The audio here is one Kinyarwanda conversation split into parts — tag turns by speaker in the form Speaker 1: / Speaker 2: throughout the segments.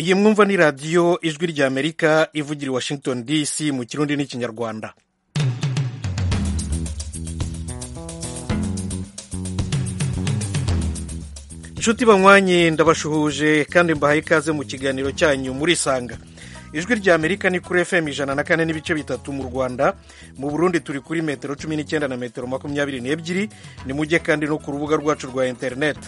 Speaker 1: iyi mwumva ni radiyo ijwi ry'amerika ivugira i washington dc mu kirundi n'ikinyarwanda inshuti banywanyi ndabashuhuje kandi mbahaye ikaze mu kiganiro cyanyu muri sanga ijwi rya amerika ni kuri fm ijana na kane n'ibice bitatu mu rwanda mu burundi turi kuri metero cumi n'icyenda na metero makumyabiri n'ebyiri ni mujye kandi no ku rubuga rwacu rwa interineti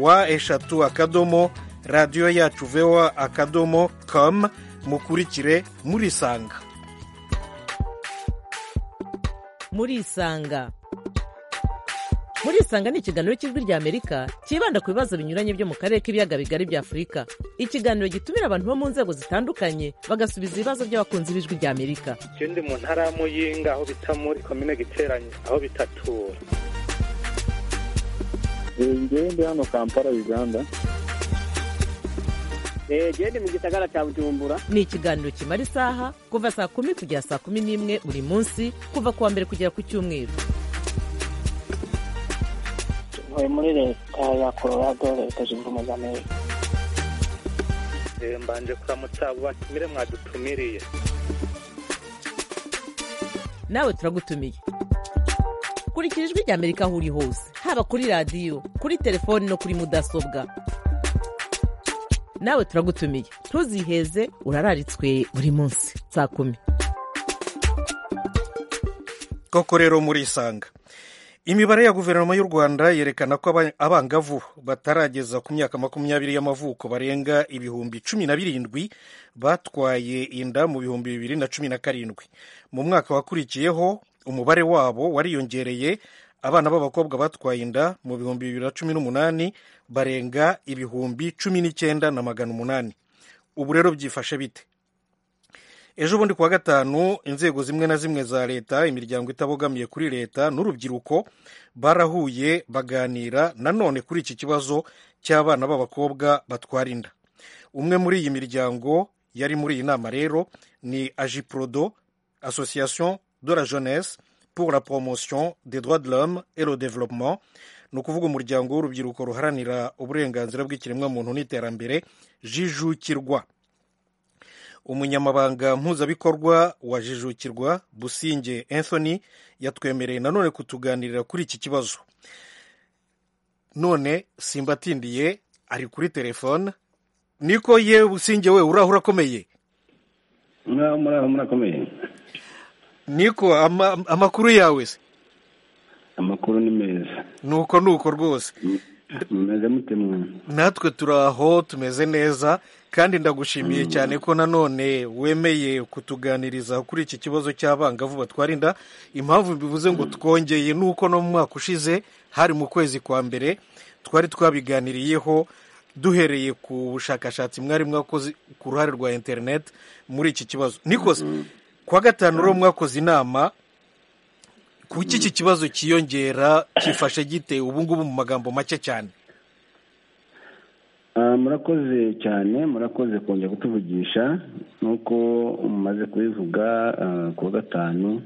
Speaker 1: wa eshatu akadomo radiyo yacu vewa akadomo com mukurikire murisanga
Speaker 2: murisanga murisanga ni ikiganiro cy'ijwi rya amerika cyibanda ku bibazo binyuranye byo mu karere k'ibiyaga bigari bya afurika ikiganiro gitumira abantu bo mu nzego zitandukanye bagasubiza ibibazo by'abakunzi b'ijwi rya amerika
Speaker 3: ikindi mu ntara y'amuyinga aho bita muri komine giteranye aho bitatura
Speaker 4: ngende hano kampala uganda
Speaker 5: gende mu gisagara cya bujumbura
Speaker 2: ni ikiganiro kimara isaha kuva saa kumi kugera saa kumi n'imwe buri munsi kuva ku wa mbere kugera ku cyumweru
Speaker 6: ntuye muri leta ya colorado leta zunze ubumwe za amerika
Speaker 3: mbanje kuramutsa abo batumire mwadutumiriye
Speaker 2: nawe turagutumiye kurikira ijwi rya amerika aho uri hose haba kuri radiyo kuri telefoni no kuri mudasobwa nawe turagutumiye ntuziheze urararitswe buri munsi saa kumi
Speaker 1: koko rero murisanga imibare ya guverinoma y'u rwanda yerekana ko abangavu batarageza ku myaka makumyabiri y'amavuko barenga ibihumbi cumi na birindwi batwaye inda mu bihumbi bibiri na cumi na karindwi mu mwaka wakurikiyeho umubare wabo wariyongereye abana b'abakobwa batwaye inda mu bihumbi bibiri na cumi n'umunani barenga ibihumbi cumi n'icyenda na magana umunani ubu rero byifashe bite ejo bundi kuwa gatanu inzego zimwe na zimwe za leta imiryango itabogamiye kuri leta n'urubyiruko barahuye baganira nanone kuri iki kibazo cy'abana b'abakobwa batwara inda umwe muri iyi miryango yari muri iyi nama rero ni ajiprodo association de la jeunesse pour la promotion des droits de l'homme et le développement ni ukuvuga umuryango w'urubyiruko ruharanira uburenganzira bw'ikiremwamuntu n'iterambere jijukirwa umunyamabanga mpuzabikorwa wa jijukirwa businge anthony yatwemereye nanone kutuganirira kuri iki kibazo none simbatindiye ari kuri telefone niko ye businge we uraho urakomeye
Speaker 4: murakomeye
Speaker 1: niko amakuru yawe se
Speaker 4: amakuru ni meza
Speaker 1: nuko nuko rwose
Speaker 4: mumeze mutemwe
Speaker 1: natwe turaho tumeze neza kandi ndagushimiye cyane ko nanone wemeye kutuganiriza kuri iki kibazo cy'abangavu batwara inda impamvu bivuze ngo twongeye ni uko no mu mwaka ushize hari mu kwezi kwa mbere twari twabiganiriyeho duhereye ku bushakashatsi mwari mwakoze ku ruhare rwa interineti muri iki kibazo nikoze kuwa gatanu rero mwakoze inama kuki iki kibazo cyiyongera cyifashe gite ubu ngubu mu magambo make cyane
Speaker 4: murakoze cyane murakoze kongera kutuvugisha nk'uko mumaze kubivuga ku wa gatanu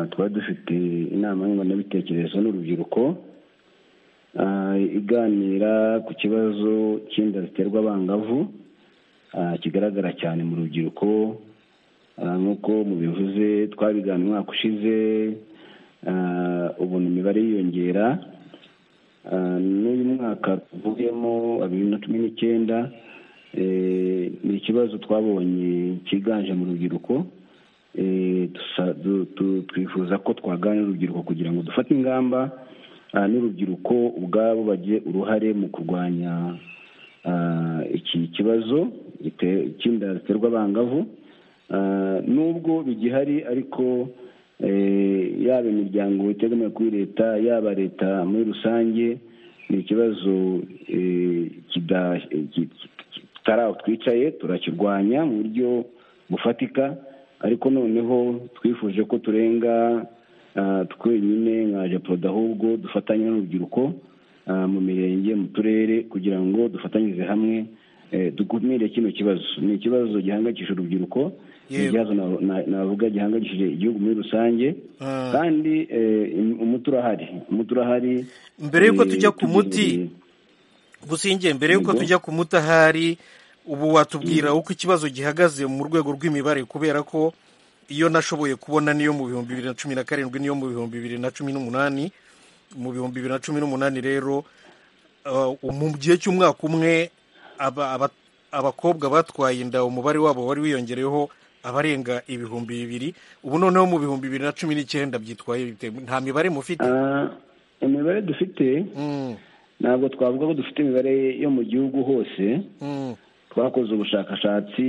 Speaker 4: twari dufite inama nyunguranabitekerezo n'urubyiruko iganira ku kibazo cy'inda ziterwa abangavu kigaragara cyane mu rubyiruko nk'uko mubivuze twabiganira umwaka ushize ubona imibare yiyongera n'uyu mwaka tuvuyemo wa bibiri na cumi n'icyenda ni ikibazo twabonye cyiganje mu rubyiruko twifuza ko twaganira urubyiruko kugira ngo dufate ingamba n'urubyiruko ubwabo bagize uruhare mu kurwanya iki kibazo cy'inda ziterwa abangavu nubwo bigihari ariko yaba imiryango itegamiye kuri leta yaba leta muri rusange ni ikibazo tutari aho twicaye turakirwanya mu buryo bufatika ariko noneho twifuje ko turenga twenyine nka porodo ahubwo dufatanya n'urubyiruko mu mirenge mu turere kugira ngo dufatanyirize hamwe dukumire kino kibazo ni ikibazo gihangayikisha urubyiruko ni ikibazo navuga gihangayikishije igihugu muri rusange kandi umuti urahari umuti urahari
Speaker 1: mbere y'uko tujya ku muti gusingiye mbere y'uko tujya ku muti ahari ubu watubwira uko ikibazo gihagaze mu rwego rw'imibare kubera ko iyo nashoboye kubona niyo mu bihumbi bibiri na cumi na karindwi niyo mu bihumbi bibiri na cumi n'umunani mu bihumbi bibiri na cumi n'umunani rero uh, mu gihe cy'umwaka umwe aba- aba- abakobwa batwaye inda umubare wabo wari wiyongereyeho abarenga ibihumbi bibiri ubu noneho mu bihumbi bibiri na cumi n'icyenda byitwaye bite? nta mibare mufite
Speaker 4: Ah, imibare dufite
Speaker 1: Mm,
Speaker 4: ntabwo twavuga ko dufite imibare yo mu gihugu hose
Speaker 1: mm,
Speaker 4: twakoze ubushakashatsi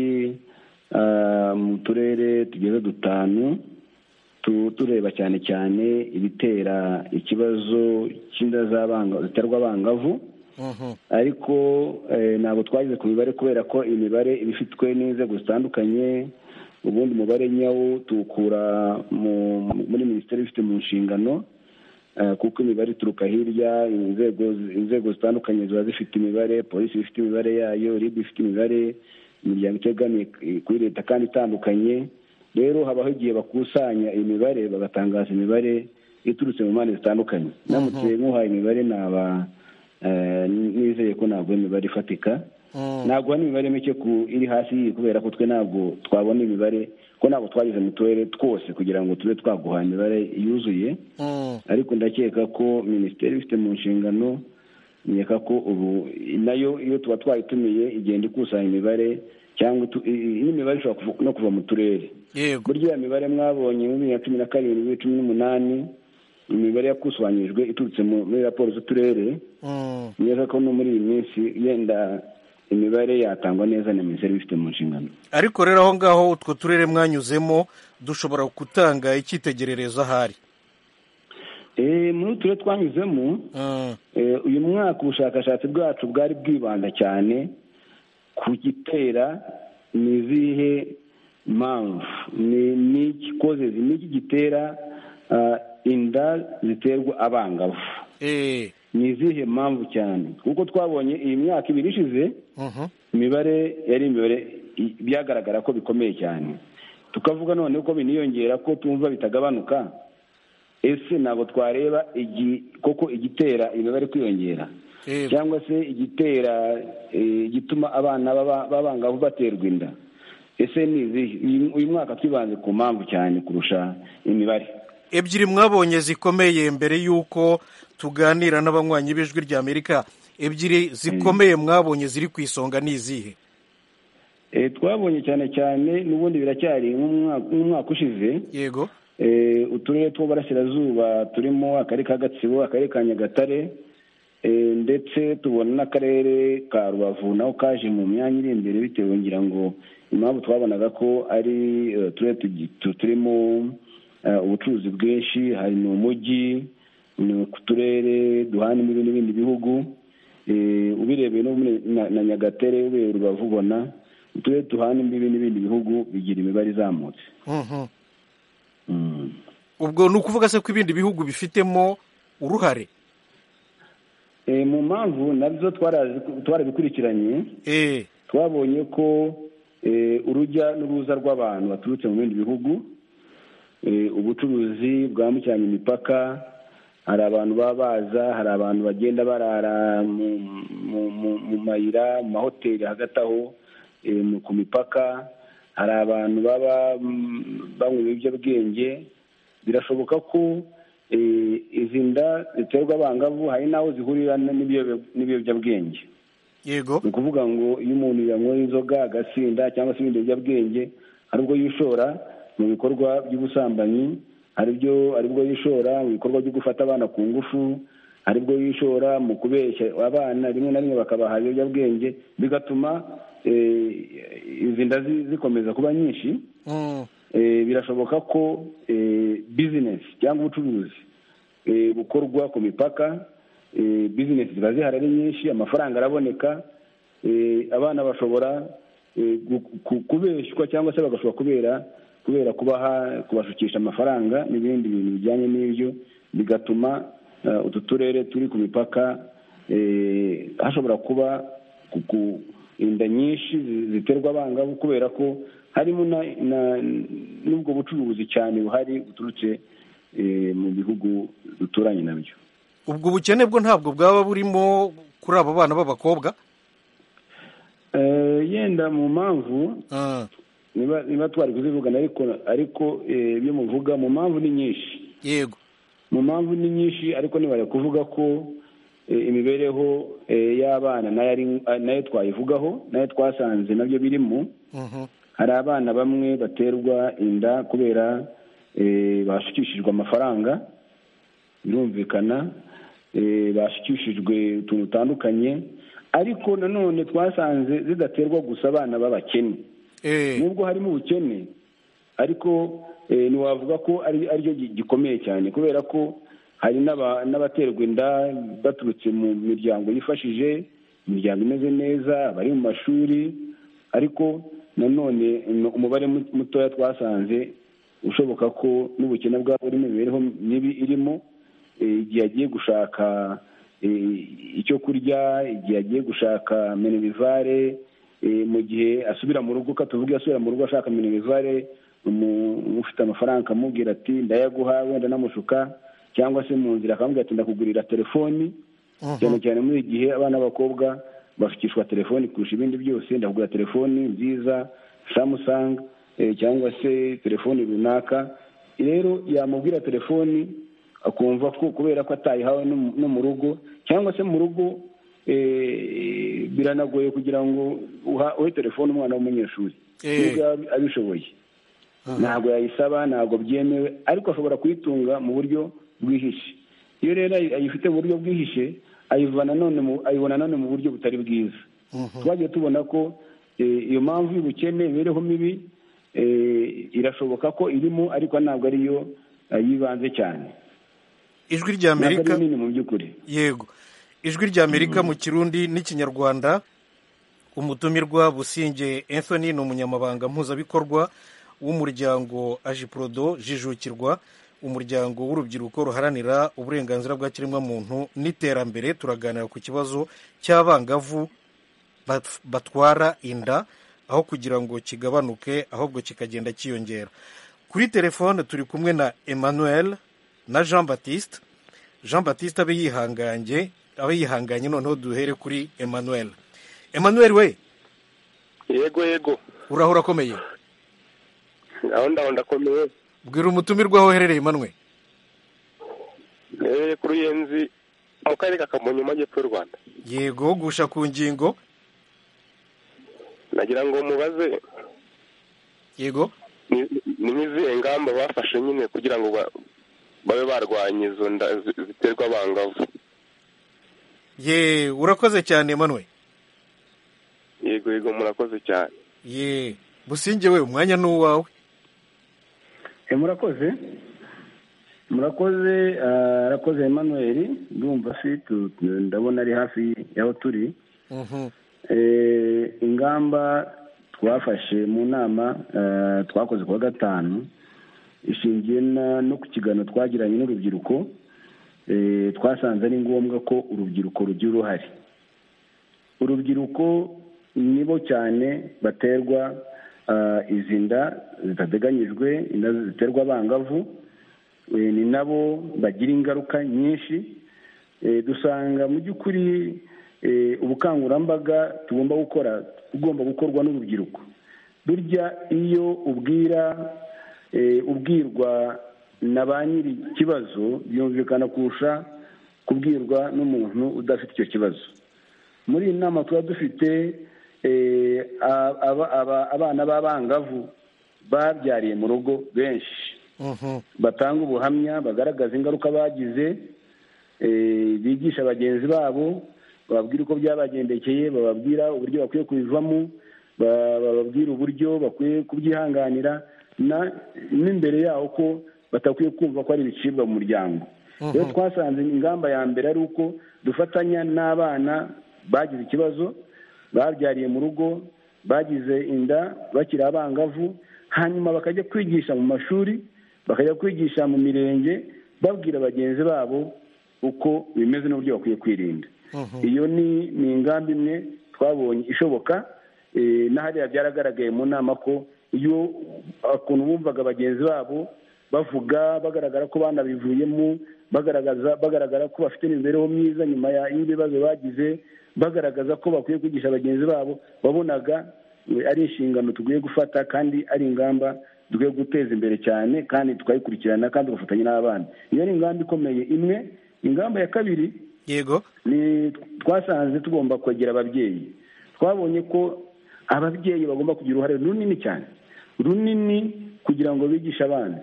Speaker 4: ah, mu turere tugeze dutanu tu- tureba cyane cyane ibitera ikibazo cy'inda z'abanga- ziterwa abangavu
Speaker 1: mhm,
Speaker 4: ariko eh, ntabwo twageze ku mibare kubera ko imibare iba ifitwe n'inzego zitandukanye ubundi umubare nyawo tuwukura mu- muri minisiteri ifite mu nshingano eh, kuko imibare ituruka hirya inzego inzego zitandukanye ziba zifite imibare polisi ifite imibare yayo rib ifite imibare imiryango itegamiye kuri leta kandi itandukanye rero habaho igihe bakusanya imibare bagatangaza imibare iturutse mu mpande zitandukanye namutse nk'uhaye imibare naba eh, nizeye ko ntabwo ari imibare ifatika
Speaker 1: mm.
Speaker 4: ntabwo hari imibare mike ku iri hasi y'iyi kubera ko twe ntabwo twabona imibare ko ntabwo twageze mu turere twose kugira ngo tube twaguha imibare yuzuye
Speaker 1: Mm.
Speaker 4: ariko ndakeka ko minisiteri ifite mu nshingano nkeka ko ubu nayo iyo tuba twayitumiye igenda ikusanya imibare cyangwa itu- i- i- n'imibare ishobora kuva- no kuva mu turere
Speaker 1: yego
Speaker 4: burya iyo mibare mwabonye muri bibiri na cumi na karindwi cumi n'umunani imibare yakusanyijwe iturutse mu- muri raporo z'uturere
Speaker 1: Mm.
Speaker 4: neza ko no muri iyi minsi yenda imibare yatangwa neza na minisiteri ibifite mu nshingano
Speaker 1: ariko rero aho ngaho utwo turere mwanyuzemo dushobora gutanga icyitegererezo ahari
Speaker 4: Eh, muri utu turere twanyuzemo
Speaker 1: Mm,
Speaker 4: eh, uyu mwaka ubushakashatsi bwacu bwari bwibanda cyane ku gitera ni izihe mpamvu ni- ni iki causes, ni iki gitera ah, inda ziterwa abangavu
Speaker 1: eh,
Speaker 4: ni izihe mpamvu cyane kuko twabonye iyi myaka ibiri ishize
Speaker 1: mhm,
Speaker 4: imibare yari imibare i- byagaragara ko bikomeye cyane tukavuga none ko biniyongera ko tumva bitagabanuka ese ntabwo twareba igi- koko igitera imibare kwiyongera
Speaker 1: eh,
Speaker 4: cyangwa se igitera eh, igituma abana baba- b'abangavu baterwa inda ese ni izihe Uyu- uyu mwaka twibanze ku mpamvu cyane kurusha imibare
Speaker 1: ebyiri mwabonye zikomeye mbere y'uko tuganira n'abanywanyi b'ijwi ry'amerika ebyiri zikomeye mwabonye ziri ku isonga ni izihe
Speaker 4: Eh, twabonye cyane cyane n'ubundi biracyari nk'umwaka- nk'umwaka ushize
Speaker 1: yego
Speaker 4: Eh, uturere tw'uburasirazuba turimo akarere ka gatsibo akarere ka nyagatare eh, ndetse tubona n'akarere ka rubavu naho kaje mu myanya iri imbere bitewe ngira ngo impamvu twabonaga ko ari eh, uturere tugi- tu- turimo eh, ubucuruzi bwinshi hari ni umujyi ni ku turere duhana imbibi n'ibindi bihugu Eh, ubirebeye no muri- na- na nyagatare ubirebeye rubavu ubona uturere duhana imbibi n'ibindi bihugu bigira imibare izamutse
Speaker 1: Mhm.
Speaker 4: Mm.
Speaker 1: ubwo ni ukuvuga se ko ibindi bihugu bifitemo uruhare
Speaker 4: Eh, mu mpamvu nabyo twarazi- twarabikurikiranye
Speaker 1: eh,
Speaker 4: twabonye ko eh, urujya n'uruza rw'abantu baturutse mu bindi bihugu eh, ubucuruzi bwambukiranya imipaka hari abantu baba baza hari abantu bagenda barara mu mu- mu- mu mayira mu mahoteli hagati aho eh, mu- ku mipaka hari abantu baba mm, banywa ibiyobyabwenge birashoboka ko eh, izi nda ziterwa abangavu hari n'aho zihurira n'ibiyobya- n'ibiyobyabwenge
Speaker 1: yego
Speaker 4: ni ukuvuga ngo iyo umuntu yanyweye inzoga agasinda cyangwa se ibindi biyobyabwenge hari ubwo yishora mu bikorwa by'ubusambanyi hari byo hari ubwo yishora mu bikorwa byo gufata abana ku ngufu hari ubwo yishora mu kubeshya abana rimwe na rimwe bakabaha ibiyobyabwenge bigatuma eh, izi nda zi- zikomeza kuba nyinshi
Speaker 1: Mm,
Speaker 4: Eh, birashoboka ko eh, bizinesi cyangwa ubucuruzi eh, bukorwa ku mipaka eh, bizinesi ziba zihari ari nyinshi amafaranga araboneka eh, abana bashobora eh, gu- ku- kubeshywa cyangwa se bagashobora kubera kubera kubaha kubashukisha amafaranga n'ibindi bintu bijyanye n'ibyo bigatuma eh, utu turere turi ku mipaka eh, hashobora kuba ku- ku- inda nyinshi zi- ziterwa abangavu kubera ko harimo na- na- n'ubwo bucuruzi cyane buhari buturutse eh, mu bihugu duturanye nabyo
Speaker 1: ubwo ubukene bwo ntabwo bwaba burimo kuri abo bana b'abakobwa
Speaker 4: Eh, yenda mu mpamvu
Speaker 1: Mm.
Speaker 4: niba niba twari kuzivugana ariko ariko eh, ibyo muvuga mu mpamvu ni nyinshi
Speaker 1: yego
Speaker 4: mu mpamvu ni nyinshi ariko ntibari kuvuga ko eh, imibereho eh, y'abana nayo ari- nayo twayivugaho nayo twasanze nabyo birimo
Speaker 1: Mhm.
Speaker 4: hari abana bamwe baterwa inda kubera eh, bashukishijwe amafaranga birumvikana eh, bashukishijwe utuntu dutandukanye ariko nanone twasanze zidaterwa gusa abana b'abakene
Speaker 1: Eh,
Speaker 4: nubwo harimo ubukene ariko eh, ntiwavuga ko ari aryo gi- gikomeye cyane kubera ko hari n'aba- n'abaterwa inda baturutse mu miryango yifashije imiryango imeze neza bari mu mashuri ariko nanone mm, umubare mu- mutoya twasanze ushoboka ko n'ubukene bwabo n'imibereho mibi irimo eh, igihe agiye gushaka eh, icyo kurya igihe agiye gushaka minerivare eh, mu gihe asubira mu rugo ka tuvuge asubira mu rugo ashaka minerivare umu- ufite amafaranga akamubwira ati ndayaguha wenda namushuka cyangwa se mu nzira akamubwira ati ndakugurira telefoni cyane cyane muri iki gihe abana b'abakobwa bashukishwa telefoni kurusha ibindi byose ndakugura telefoni nziza samusanga cyangwa se telefoni runaka rero yamubwira telefoni akumva ko kubera ko atayihawe n'umu- no mu rugo cyangwa se mu rugo eh, biranagoye kugira ngo uha- uhe telefoni umwana w'umunyeshuri
Speaker 1: Eh.
Speaker 4: nubwo yaba abishoboye ntabwo yayisaba ntabwo byemewe ariko ashobora kuyitunga mu buryo bwihishe iyo rero ayi- ayifite mu buryo bwihishe ayivana none mu- ayibona none mu buryo butari bwiza twagiye tubona ko eh, iyo mpamvu y'ubukene imibereho mibi eh, irashoboka ko irimo ariko ntabwo ariyo eh, y'ibanze cyane
Speaker 1: ijwi rya
Speaker 4: ntabwo
Speaker 1: amerika
Speaker 4: ariyo nini mu by'ukuri
Speaker 1: yego ijwi rya amerika mu kirundi n'ikinyarwanda umutumirwa businge anthony ni umunyamabanga mpuzabikorwa w'umuryango ajiprodo jijukirwa umuryango w'urubyiruko ruharanira uburenganzira bwa kiremwamuntu n'iterambere turaganira ku kibazo cy'abangavu bat- batwara inda aho kugira ngo kigabanuke ahubwo kikagenda cyiyongera kuri telefone turi kumwe na emmanuel na jean batiste jean batiste abe yihanganye abe yihanganye noneho duhere kuri emmanuel emmanuel we
Speaker 3: yego yego
Speaker 1: uraho urakomeye
Speaker 3: aho ndaho ndakomeye
Speaker 1: bwira umutumirwa aho uherereye emmanuel
Speaker 3: rero ku ruyenzi mu karere ka kamonyi mu majyepfo y'u rwanda
Speaker 1: yego gusha ku ngingo
Speaker 3: nagira ngo mubaze
Speaker 1: yego
Speaker 3: ni- ni nk'izihe ngamba bafashe nyine kugira ngo ba- babe barwanya izo nda zi- ziterwa abangavu
Speaker 1: ye urakoze cyane emmanuel
Speaker 3: yego yego murakoze cyane
Speaker 1: ye businge we umwanya ni uwawe
Speaker 4: Eh, murakoze murakoze ah, arakoze emmanuel ndumva si tu- tu- ndabona ari hafi y'aho turi
Speaker 1: Mhm.
Speaker 4: Eh, ingamba twafashe mu nama eh, twakoze kuwa gatanu ishingiye na- no ku kiganiro twagiranye n'urubyiruko Eh, twasanze ari ngombwa ko urubyiruko rugira uruhare urubyiruko nibo cyane baterwa ah, izi nda zitateganyijwe inda ziterwa abangavu Eh, ni nabo bagira ingaruka nyinshi Eh, dusanga mu by'ukuri eh, ubukangurambaga tugomba gukora ugomba gukorwa n'urubyiruko burya iyo ubwira eh, ubwirwa na ba nyiri ikibazo byumvikana kurusha kubwirwa n'umuntu udafite icyo kibazo muri iyi nama tuba dufite eh, a- aba- aba- abana b'abangavu babyariye mu rugo benshi
Speaker 1: Mhm.
Speaker 4: batanga ubuhamya bagaragaza ingaruka bagize eh, bigisha bagenzi babo bababwira uko byabagendekeye bababwira uburyo bakwiye kubivamo ba- bababwira uburyo bakwiye kubyihanganira na- n'imbere yaho ko batakwiye kumva ko ari ibicibwa mu muryango rero twasanze ingamba ya mbere ari uko dufatanya n'abana bagize ikibazo babyariye mu rugo bagize inda bakiri abangavu hanyuma bakajya kwigisha mu mashuri bakajya kwigisha mu mirenge babwira bagenzi babo uko bimeze n'uburyo bakwiye kwirinda iyo ni ni ingamba imwe twabonye ishoboka eh, na hariya byaragaragaye mu nama ko iyo ukuntu bumvaga bagenzi babo bavuga bagaragara ko banabivuyemo bagaragaza bagaragara ko bafite imibereho myiza nyuma ya- y'ibibazo bagize bagaragaza ko bakwiye kwigisha bagenzi babo wabonaga eh, ari inshingano tugiye gufata kandi ari ingamba dukwiye guteza imbere cyane kandi tukayikurikirana kandi tugafatanya n'abana iyo ni ingamba ikomeye imwe ingamba ya kabiri
Speaker 1: yego
Speaker 4: ni twasanze tugomba kwegera ababyeyi twabonye ko ababyeyi bagomba kugira uruhare runini cyane runini kugira ngo bigishe abana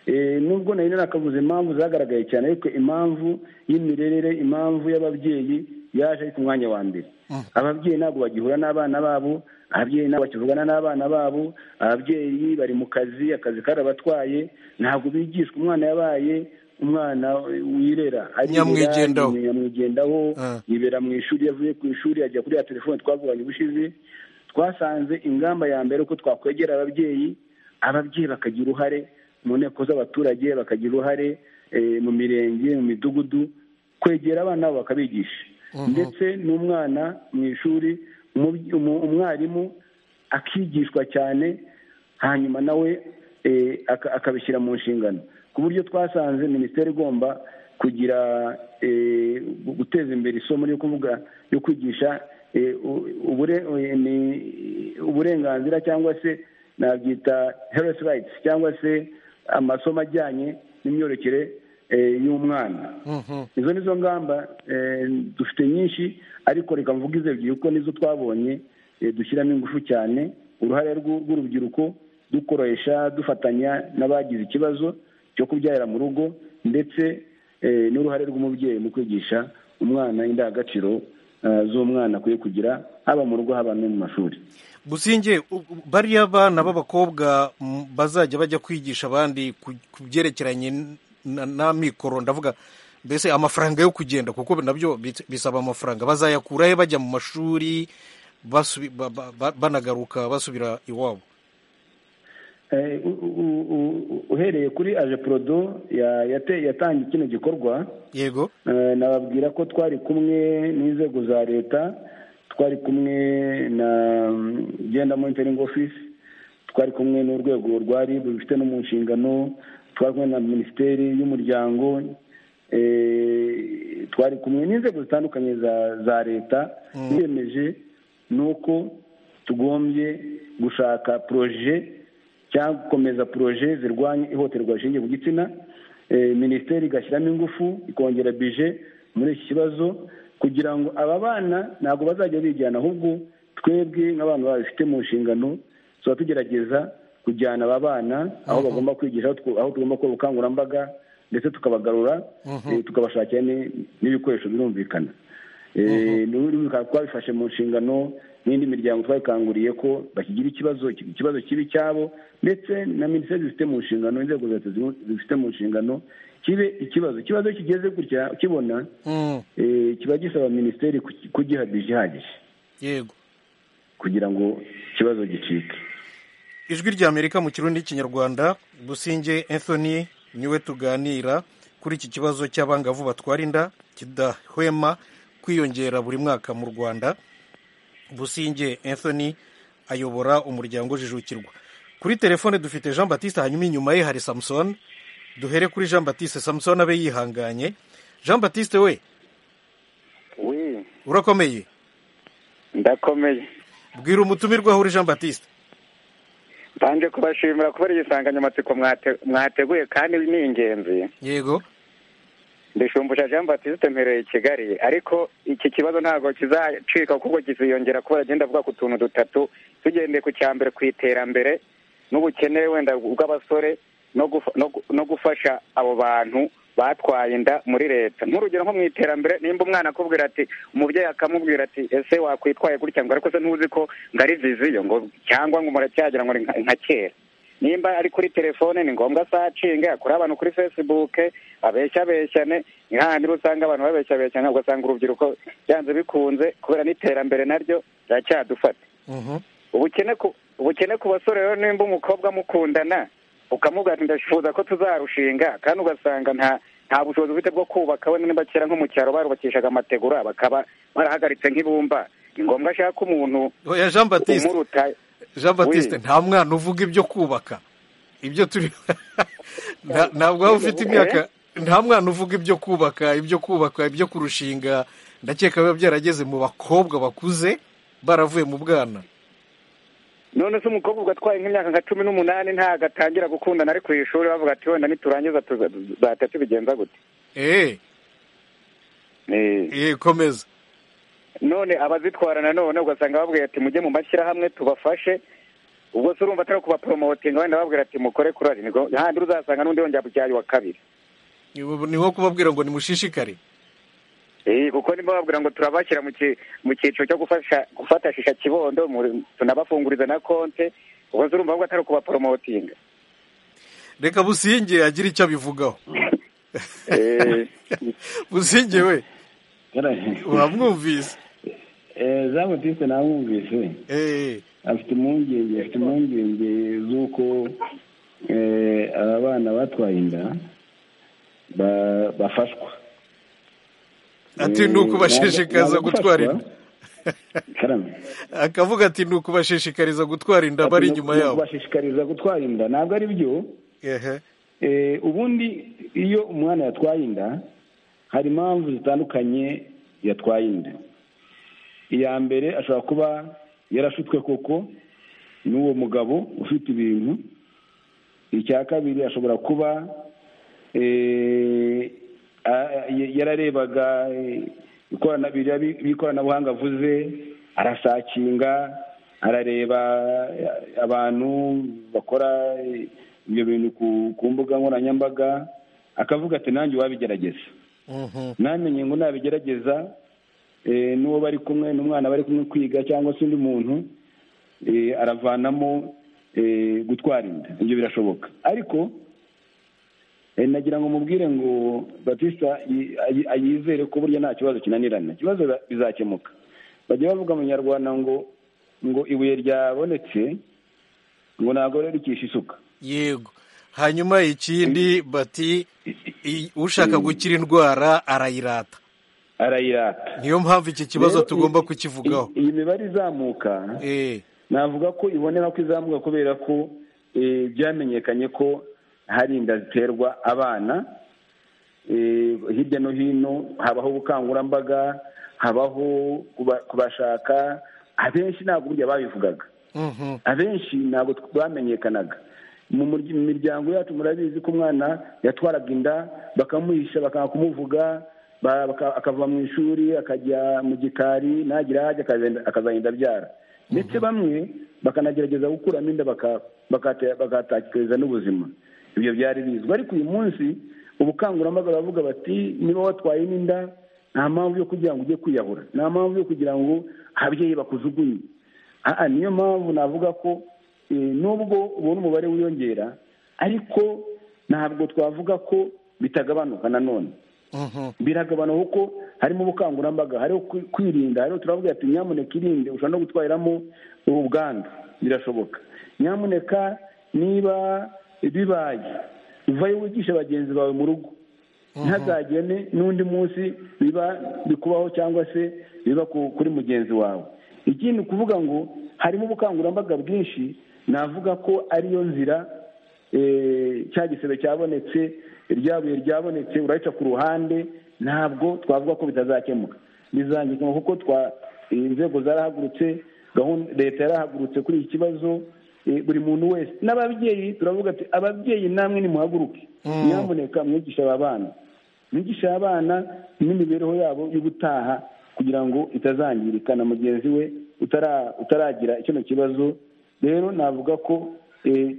Speaker 4: Eh, nubwo nari narakavuze impamvu zagaragaye cyane ariko impamvu y'imirerere impamvu y'ababyeyi yaje ari ku mwanya wa mbere ababyeyi ntabwo bagihura n'abana babo ababyeyi ntabwo bakivugana n'abana babo ababyeyi bari mu kazi akazi karabatwaye ntabwo bigishwa umwana yabaye umwana wirera aririra,
Speaker 1: Nyamwigendaho.
Speaker 4: nyamwigendaho
Speaker 1: Ah.
Speaker 4: yibera mu ishuri yavuye ku ishuri ajya kuri ya telefone twavuganye ubushize twasanze ingamba ya mbere uko twakwegera ababyeyi ababyeyi bakagira uruhare mu nteko z'abaturage bakagira uruhare eh, mu mirenge mu midugudu kwegera abana babo bakabigisha ndetse n'umwana mu ishuri umubyi- umu- umwarimu akigishwa cyane hanyuma nawe eh, aka- akabishyira mu nshingano ku buryo twasanze minisiteri igomba kugira eh, gu- guteza imbere isomo ryo kuvuga ryo kwigisha eh, u- ubure- eh, ni- uburenganzira cyangwa se nabyita health rights cyangwa se amasomo ajyanye n'imyororokere eh, y'umwana izo nizo ngamba eh, dufite nyinshi ariko reka mvuge izo ebyiri kuko nizo twabonye eh, dushyiramo ingufu cyane uruhare rw'u- rw'urubyiruko dukoresha dufatanya n'abagize ikibazo cyo kubyarira mu rugo ndetse eh, n'uruhare rw'umubyeyi mu kwigisha umwana indangagaciro eh, z'umwana akwiye kugira haba mu rugo haba no mu mashuri
Speaker 1: businge u- u- bariya bana b'abakobwa m, bazajya bajya kwigisha abandi ku ku byerekeranye n- na- n'amikoro ndavuga mbese amafaranga yo kugenda kuko nabyo bis- bisaba amafaranga bazayakura he bajya mu mashuri basubi- ba- ba- ba- banagaruka basubira iwabo
Speaker 4: Eh, u- u- u- u- uhereye kuri aje porodo ya- yate- yatangiye kino gikorwa
Speaker 1: yego
Speaker 4: Eh, nababwira ko twari kumwe n'inzego za leta twari kumwe na mm, genda monitoring office twari kumwe n'urwego rwa rib rufite no mu nshingano twari kumwe na minisiteri y'umuryango eh, twari kumwe n'inzego zitandukanye za za leta twiyemeje ni uko tugombye gushaka poroje cyangwa gukomeza poroje zirwanya ihohoterwa rishingiye ku gitsina Eh, minisiteri igashyiramo ingufu ikongera bije muri iki kibazo kugira ngo aba bana ntabwo bazajya bijyana ahubwo twebwe nk'abantu babifite mu nshingano tuba tugerageza kujyana aba bana aho bagomba kwigisha aho tw- aho tugomba gukora ubukangurambaga ndetse tukabagarura eh, tukabashakira ni- n'ibikoresho birumvikana Eh, n'ubu bikaba twabifashe mu nshingano n'indi miryango twabikanguriye ko bakigira ikibazo ikibazo kibi cyabo ndetse na minisiteri zifite mu nshingano inzego za leta zimu- zifite mu nshingano kibe ikibazo ikibazo kigeze gutya kibona
Speaker 1: Mm,
Speaker 4: eh, kiba gisaba minisiteri kuki- kugiha bije ihagije
Speaker 1: yego
Speaker 4: kugira ngo ikibazo gicike
Speaker 1: ijwi ry'amerika mu kirundi n'ikinyarwanda businge anthony niwe tuganira kuri iki kibazo cy'abangavu batwara inda kidahwema kwiyongera buri mwaka mu rwanda businge anthony ayobora umuryango ujijukirwa kuri telefone dufite jean batiste hanyuma inyuma ye hari samusoni duhere kuri jean batiste samusoni abe yihanganye jean batiste we
Speaker 7: wi
Speaker 1: urakomeye
Speaker 7: ndakomeye
Speaker 1: bwira umutumirwa aho uri jean batiste
Speaker 7: mbanje kubashimira kubera iyi nsanganyamatsiko mwate- mwateguye kandi ni ingenzi
Speaker 1: yego
Speaker 7: ndishumbusha jean batiste mpereye i kigali ariko iki kibazo ntabwo kizacika kuko kiziyongera kubera agenda avuga ku tuntu dutatu tugendeye ku cya mbere ku iterambere n'ubukene wenda bw'abasore no gufa- no gu- no gufasha abo bantu batwaye inda muri leta nk'urugero nko mu iterambere nimba umwana akubwira ati umubyeyi akamubwira ati ese wakwitwaye gutya ngo ariko se ntuzi ko ngari viziyo ngo cyangwa ngo muracyagira ngo ni nka- nka kera nimba ari kuri telefone ni ngombwa asacinge akuri abantu kuri facebook abeshya abeshyane ni hahandi rero usanga abantu babeshya beshyane ugasanga urubyiruko byanze bikunze kubera n'iterambere naryo riracyadufata
Speaker 1: Mhm.
Speaker 7: ubukene ku ubukene ku basore rero nimba umukobwa mukundana ukamubwira ati ndashifuza ko tuzarushinga kandi ugasanga nta nta bushobozi ufite bwo kubaka wenda niba kera nko mu cyaro barubakishaga amategura bakaba barahagaritse nk'ibumba ni ngombwa ashaka umuntu
Speaker 1: oya jean batiste
Speaker 7: umuruta
Speaker 1: jean batiste nta mwana uvuga ibyo kubaka ibyo turi Nta- ntabwo waba ufite imyaka nta mwana uvuga ibyo kubaka ibyo kubaka ibyo kurushinga ndakeka biba byarageze mu bakobwa bakuze baravuye mu bwana
Speaker 7: none se umukobwa ugatwaye nk'imyaka nka cumi n'umunani ntabwo atangira gukundana ari ku ishuri bavuga ati wenda niturangiza tuzahita tubigenza gute
Speaker 1: eee eee komeza
Speaker 7: none abazitwara nanone ugasanga babwira ati mujye mu mashyirahamwe tubafashe ubwo se urumva atari kubaporomotinga wenda babwira ati mukore kurari handi uzasanga n'undi yongera kujyayo wa kabiri
Speaker 1: ni nko kubabwira ngo nimushishikare
Speaker 7: kuko niba babwira ngo turabashyira mu cyiciro cyo gufata shisha kibondo tunabafunguriza na konte ubwo se urumva ahubwo atari kubaporomotinga
Speaker 1: reka businge agire icyo abivugaho businge we uramwumvise
Speaker 4: za butike namwumvise afite impungenge afite impungenge z'uko aba bana batwaye inda bafashwa
Speaker 1: ati ni ukubashishikariza gutwara inda akavuga ati ni ukubashishikariza gutwara inda bari inyuma yabo
Speaker 4: kubashishikariza gutwara inda ntabwo ari byo ubundi iyo umwana yatwaye inda hari impamvu zitandukanye yatwaye inda iya mbere ashobora kuba yarashutswe koko n'uwo mugabo ufite ibintu icya kabiri ashobora kuba yararebaga ikoranabuhanga avuze arasakinga arareba abantu bakora ibyo bintu ku mbuga nkoranyambaga akavuga ati nanjye wabigerageza namenye ngo nabigerageza n'uwo bari kumwe n'umwana bari kumwe kwiga cyangwa se undi muntu aravanamo gutwara inda ibyo birashoboka ariko nagira ngo mubwire ngo batista yizere ko burya nta kibazo kinanirana ikibazo bizakemuka bajya bavuga mu nyarwanda ngo ngo ibuye ryabonetse ngo ntabwo rikisha isuka
Speaker 1: yego hanyuma ikindi bati ushaka gukira indwara arayirata
Speaker 4: arayirata
Speaker 1: niyo mpamvu iki kibazo tugomba kukivugaho
Speaker 4: iyi mibare izamuka navuga ko ibonera ko izamuka kubera ko byamenyekanye ko hari inda ziterwa abana hirya no hino habaho ubukangurambaga habaho kubashaka abenshi ntabwo burya babivugaga abenshi ntabwo bamenyekanaga mu miryango yacu murabizi ko umwana yatwaraga inda bakamuhisha bakanga kumuvuga akava mu ishuri akajya mu gikari ntagira ahajya akazagenda abyara ndetse bamwe bakanagerageza gukuramo inda bakatakiriza n'ubuzima ibyo byari bizwi ariko uyu munsi ubukangurambaga baravuga bati niba watwaye n'inda nta mpamvu yo kugira ngo ujye kwiyahura nta mpamvu yo kugira ngo ababyeyi bakujugunye aha niyo mpamvu navuga ko nubwo ubona umubare wiyongera ariko ntabwo twavuga ko bitagabanuka nanone biragabanuka kuko harimo ubukangurambaga hariho kwirinda hariho turavuga ati nyamuneka irinde ushobora no gutwariramo ubwandu birashoboka nyamuneka niba bibaye uvayo wigisha bagenzi bawe mu rugo ntazagene n'undi munsi biba bikubaho cyangwa se biba kuri mugenzi wawe ikindi kuvuga ngo harimo ubukangurambaga bwinshi navuga ko ariyo nzira cya gisebe cyabonetse ryabuye ryabonetse urayica ku ruhande ntabwo twavuga ko bitazakemuka bizangirwa kuko inzego zarahagurutse leta yarahagurutse kuri iki kibazo buri muntu wese n'ababyeyi turavuga ati ababyeyi namwe nimuhaguruke nyamuneka mwigisha aba bana mwigisha abana n'imibereho yabo y'ubutaha kugira ngo itazangirika na mugenzi we utaragira kino kibazo rero navuga ko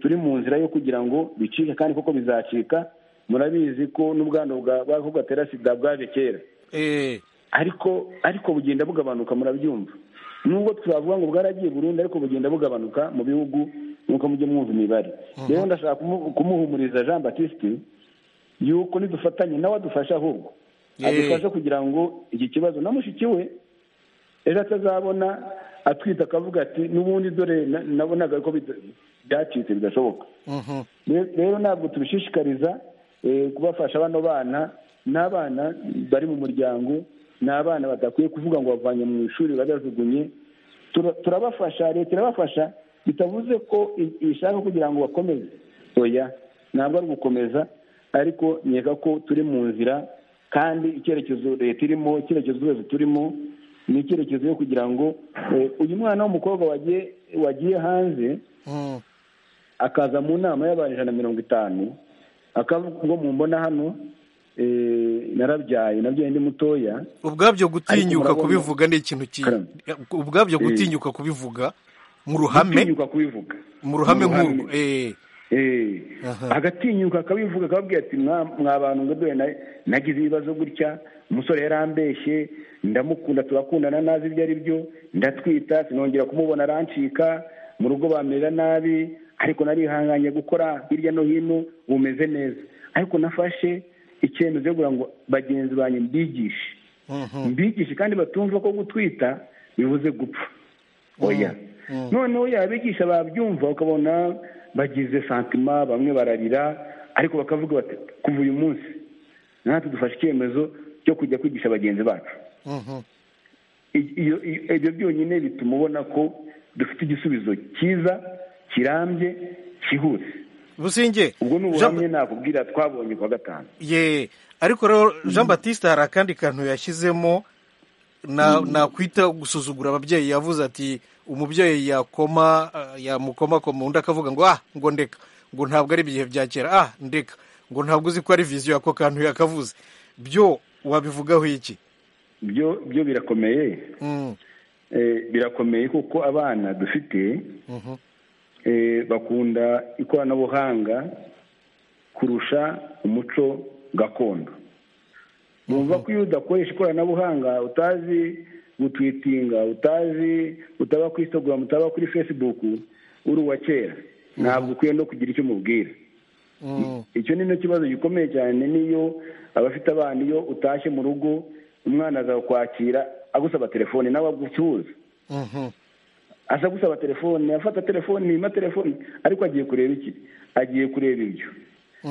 Speaker 4: turi mu nzira yo kugira ngo bicike kandi koko bizacika murabizi ko n'ubwandu bw'ako gatera sida bwaje kera ariko ariko bugenda bugabanuka murabyumva nubwo twavuga ngo bwaragiye burundu ariko bugenda bugabanuka mu bihugu nuko mujye mwumva imibare rero ndashaka kumuhumuriza jean batiste yuko nidufatanye nawe adufasha ahubwo adufashe kugira ngo iki kibazo na mushiki we ejo atazabona atwite akavuga ati n'ubundi dore nabonaga ko byacitse bidashoboka rero ntabwo tubishishikariza kubafasha bano bana n'abana bari mu muryango ni abana badakwiye kuvuga ngo bavanye mu ishuri barajugunye turabafasha leta irabafasha bitavuze ko ishaka kugira ngo bakomeze oya ntabwo ari ugukomeza ariko nkeka ko turi mu nzira kandi icyerekezo leta irimo icyerekezo twese turimo ni icyerekezo yo kugira ngo eh, uyu mwana w'umukobwa wagiye wagiye hanze
Speaker 1: Mm.
Speaker 4: akaza mu nama y'abantu ijana na mirongo itanu akavuga ngo mumbona hano eh, narabyaye nabyaye ndi mutoya
Speaker 1: ubwabyo gutinyuka
Speaker 4: Ariko murabona-
Speaker 1: kubivuga ni ikintu ki
Speaker 4: Karame.
Speaker 1: ubwabyo
Speaker 4: Eh.
Speaker 1: gutinyuka kubivuga mu ruhame
Speaker 4: gutinyuka kubivuga
Speaker 1: mu ruhame
Speaker 4: Mu ruhame.
Speaker 1: nk'urwo Eh.
Speaker 4: Eh,
Speaker 1: Aha.
Speaker 4: agatinyuka akabivuga akababwira ati mwa mwa bantu ngo dore na- nagize ibibazo gutya umusore yarambeshye ndamukunda turakundana nazi ibyo ari byo ndatwita sinongera kumubona arancika mu rugo bamerera nabi ariko narihanganye gukora hirya no hino bumeze neza ariko nafashe icyemezo cyo kugira ngo bagenzi banjye mbigishe
Speaker 1: Mhm.
Speaker 4: mbigishe kandi batumva ko gutwita bivuze gupfa oya
Speaker 1: Mm.
Speaker 4: noneho yabigisha babyumva ukabona bagize santima bamwe bararira ariko bakavuga bati kuva uyu munsi natwe dufashe icyemezo cyo kujya kwigisha bagenzi bacu
Speaker 1: Mhm.
Speaker 4: I- iyo- iyo- ibyo byonyine bituma ubona ko dufite igisubizo cyiza kirambye cyihuse
Speaker 1: businge
Speaker 4: ubwo ni
Speaker 1: Jean-
Speaker 4: ubuhamya nakubwira twabonye kwa gatanu
Speaker 1: ye ariko rero jean batiste hari akandi kantu yashyizemo na- nakwita gusuzugura ababyeyi yavuze ati umubyeyi yakoma eh, yamukomakoma undi akavuga ngo ah ngo ndeka ngo ntabwo ari ibihe bya kera ah ndeka ngo ntabwo uzi ko ari viziyo y'ako kantu yakavuze byo wabivugaho iki
Speaker 4: byo byo birakomeye
Speaker 1: Mm,
Speaker 4: Eh, birakomeye kuko abana dufite
Speaker 1: mhm,
Speaker 4: eh, bakunda ikoranabuhanga kurusha umuco gakondo numva ko iyo udakoresha ikoranabuhanga utazi gutwitinga utazi utaba kuri instagram utaba kuri facebook uri uwa kera ntabwo ukwiye no kugira icyo umubwira
Speaker 1: mm,
Speaker 4: icyo ni cyo kibazo gikomeye cyane niyo abafite abana iyo utashye mu rugo umwana aza kwakira agusaba telefone nawe agucuruza
Speaker 1: mhm,
Speaker 4: aza gusaba telefone afata telefone ntiyima telefone ariko agiye kureba iki agiye kureba ibyo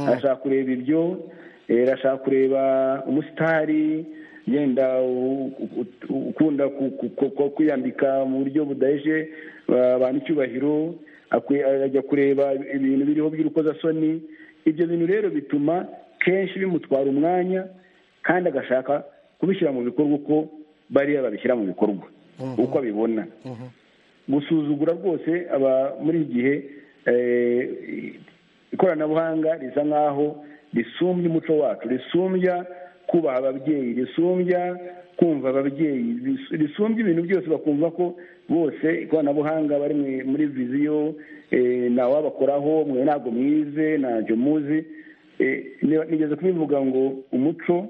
Speaker 4: arashaka kureba ibyo eh, arashaka kureba umusitari yenda u- u- u- ukunda ku- ku- ku- ku- kwiyambika mu buryo budaheje ba- abantu icyubahiro akwi- ajya kureba ibintu biriho by'urukozasoni ibyo bintu rero bituma kenshi bimutwara umwanya kandi agashaka kubishyira mu bikorwa uko bariya babishyira mu bikorwa uko abibona
Speaker 1: mhm.
Speaker 4: gusuzugura rwose aba muri iki gihe eh, ikoranabuhanga risa nkaho risumbya umuco wacu risumbya kubaha ababyeyi risumbya kumva ababyeyi ris- risumbya ibintu byose bakumva ko bose ikoranabuhanga bari mu- muri viziyo eh, ntawabakoraho mwe ntabwo mwize ntacyo muzi Eh, ni- nigeze kubivuga ngo umuco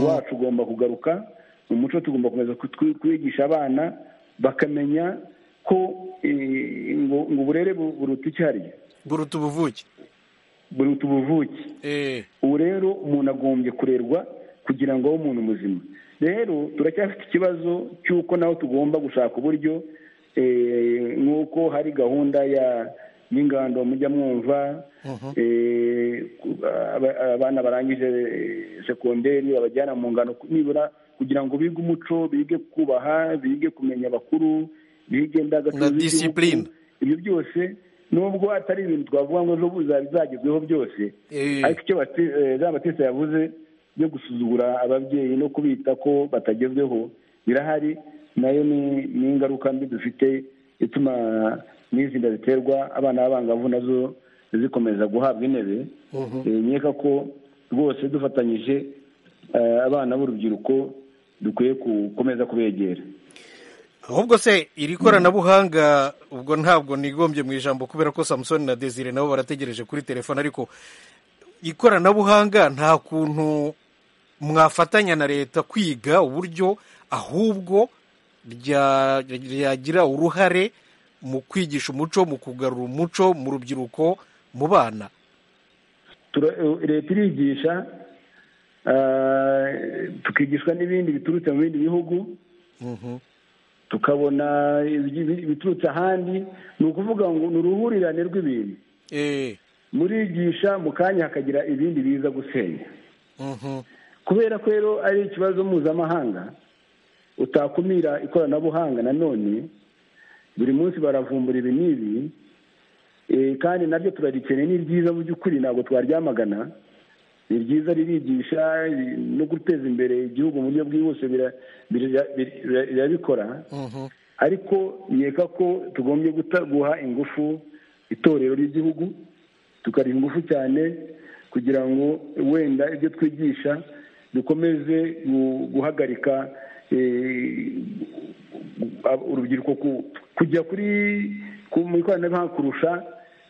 Speaker 4: wacu ugomba kugaruka umuco tugomba gukomeza kutwi- kwigisha abana bakamenya ko eh, ngo ngo uburere bu- buruta icyariyo
Speaker 1: buruta ubuvuke
Speaker 4: buruta ubuvuke
Speaker 1: Eh,
Speaker 4: ubu rero umuntu agombye kurerwa kugira ngo abe umuntu muzima rero turacyafite ikibazo cy'uko naho tugomba gushaka uburyo eh, nk'uko hari gahunda ya y'ingando mujya mwumva eh, ku- aba- abana barangije eh, sekonderi babajyana mu ngano ku- nibura kugira ngo bige umuco bige kubaha bige kumenya abakuru bige
Speaker 1: Na
Speaker 4: indangagaciro z'igihugu.
Speaker 1: discipline.
Speaker 4: ibyo byose nubwo atari ibintu twavuga ngo ejo buza bizagezweho byose
Speaker 1: eh,
Speaker 4: ariko icyo bati- eh, jean batiste yavuze byo gusuzugura ababyeyi no kubita ko batagezweho birahari nayo ni ni ingaruka mbi dufite ituma n'izi nda ziterwa abana b'abangavu nazo zikomeza guhabwa intebe
Speaker 1: Mhm.
Speaker 4: Eh, nkeka ko rwose dufatanyije eh, abana b'urubyiruko dukwiye gukomeza kubegera
Speaker 1: ahubwo se iri koranabuhanga ubwo ntabwo nigombye mu ijambo kubera ko samusoni na desire nabo barategereje kuri telefone ariko ikoranabuhanga nta kuntu mwafatanya na leta kwiga uburyo ahubwo rya- ryagira uruhare mu kwigisha umuco mu kugarura umuco mu rubyiruko mu bana
Speaker 4: Tura- eh, leta irigisha eh, tukigishwa n'ibindi biturutse mu bindi bihugu
Speaker 1: Mhm.
Speaker 4: tukabona ibi- ibiturutse ahandi ni ukuvuga ngo ni uruhurirane rw'ibintu
Speaker 1: Eh,
Speaker 4: murigisha mu kanya hakagira ibindi biza gusenya
Speaker 1: mhm,
Speaker 4: kubera ko rero ari ikibazo mpuzamahanga utakumira ikoranabuhanga nanone buri munsi baravumbura ibi n'ibi eh, kandi nabyo turarikeneye ni byiza mu by'ukuri ntabwo twaryamagana ni ryiza ririgisha no guteza imbere igihugu mu buryo bwihuse bira- bira- bira- birabikora
Speaker 1: Mhm.
Speaker 4: ariko nkeka ko tugombye guta- guha ingufu itorero ry'igihugu tukariha ingufu cyane kugira ngo wenda ibyo twigisha dukomeze gu- guhagarika eh, ab- urubyiruko ku- kujya kuri ku- mu ikoranabuhanga kurusha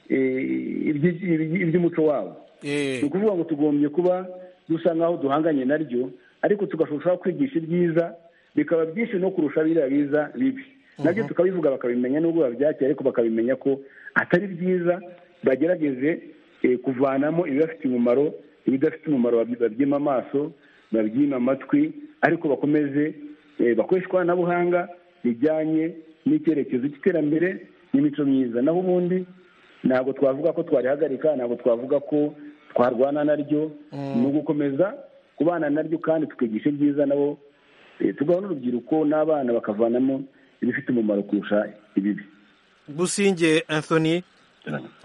Speaker 4: eh, iby- iby- iby'umuco wabo
Speaker 1: Eh,
Speaker 4: ni ukuvuga ngo tugombye kuba dusa nk'aho duhanganye naryo ariko tugashobora kwigisha ibyiza bikaba byinshi no kurusha biriya biza bibi nabyo tukabivuga bakabimenya nubwo babyakira ariko bakabimenya ko atari byiza bagerageze eh, kuvanamo ibibafite umumaro ibidafite umumaro babyi- babyima amaso babyima amatwi ariko bakomeze eh, bakoreshe ikoranabuhanga rijyanye n'icyerekezo cy'iterambere n'imico myiza naho ubundi ntabwo twavuga ko twarihagarika ntabwo twavuga ko twarwana naryo ni ugukomeza kubana naryo kandi tukigisha ibyiza nabo eh, tugaha n'urubyiruko n'abana bakavanamo ibifite umumaro kurusha ibibi
Speaker 1: businge anthony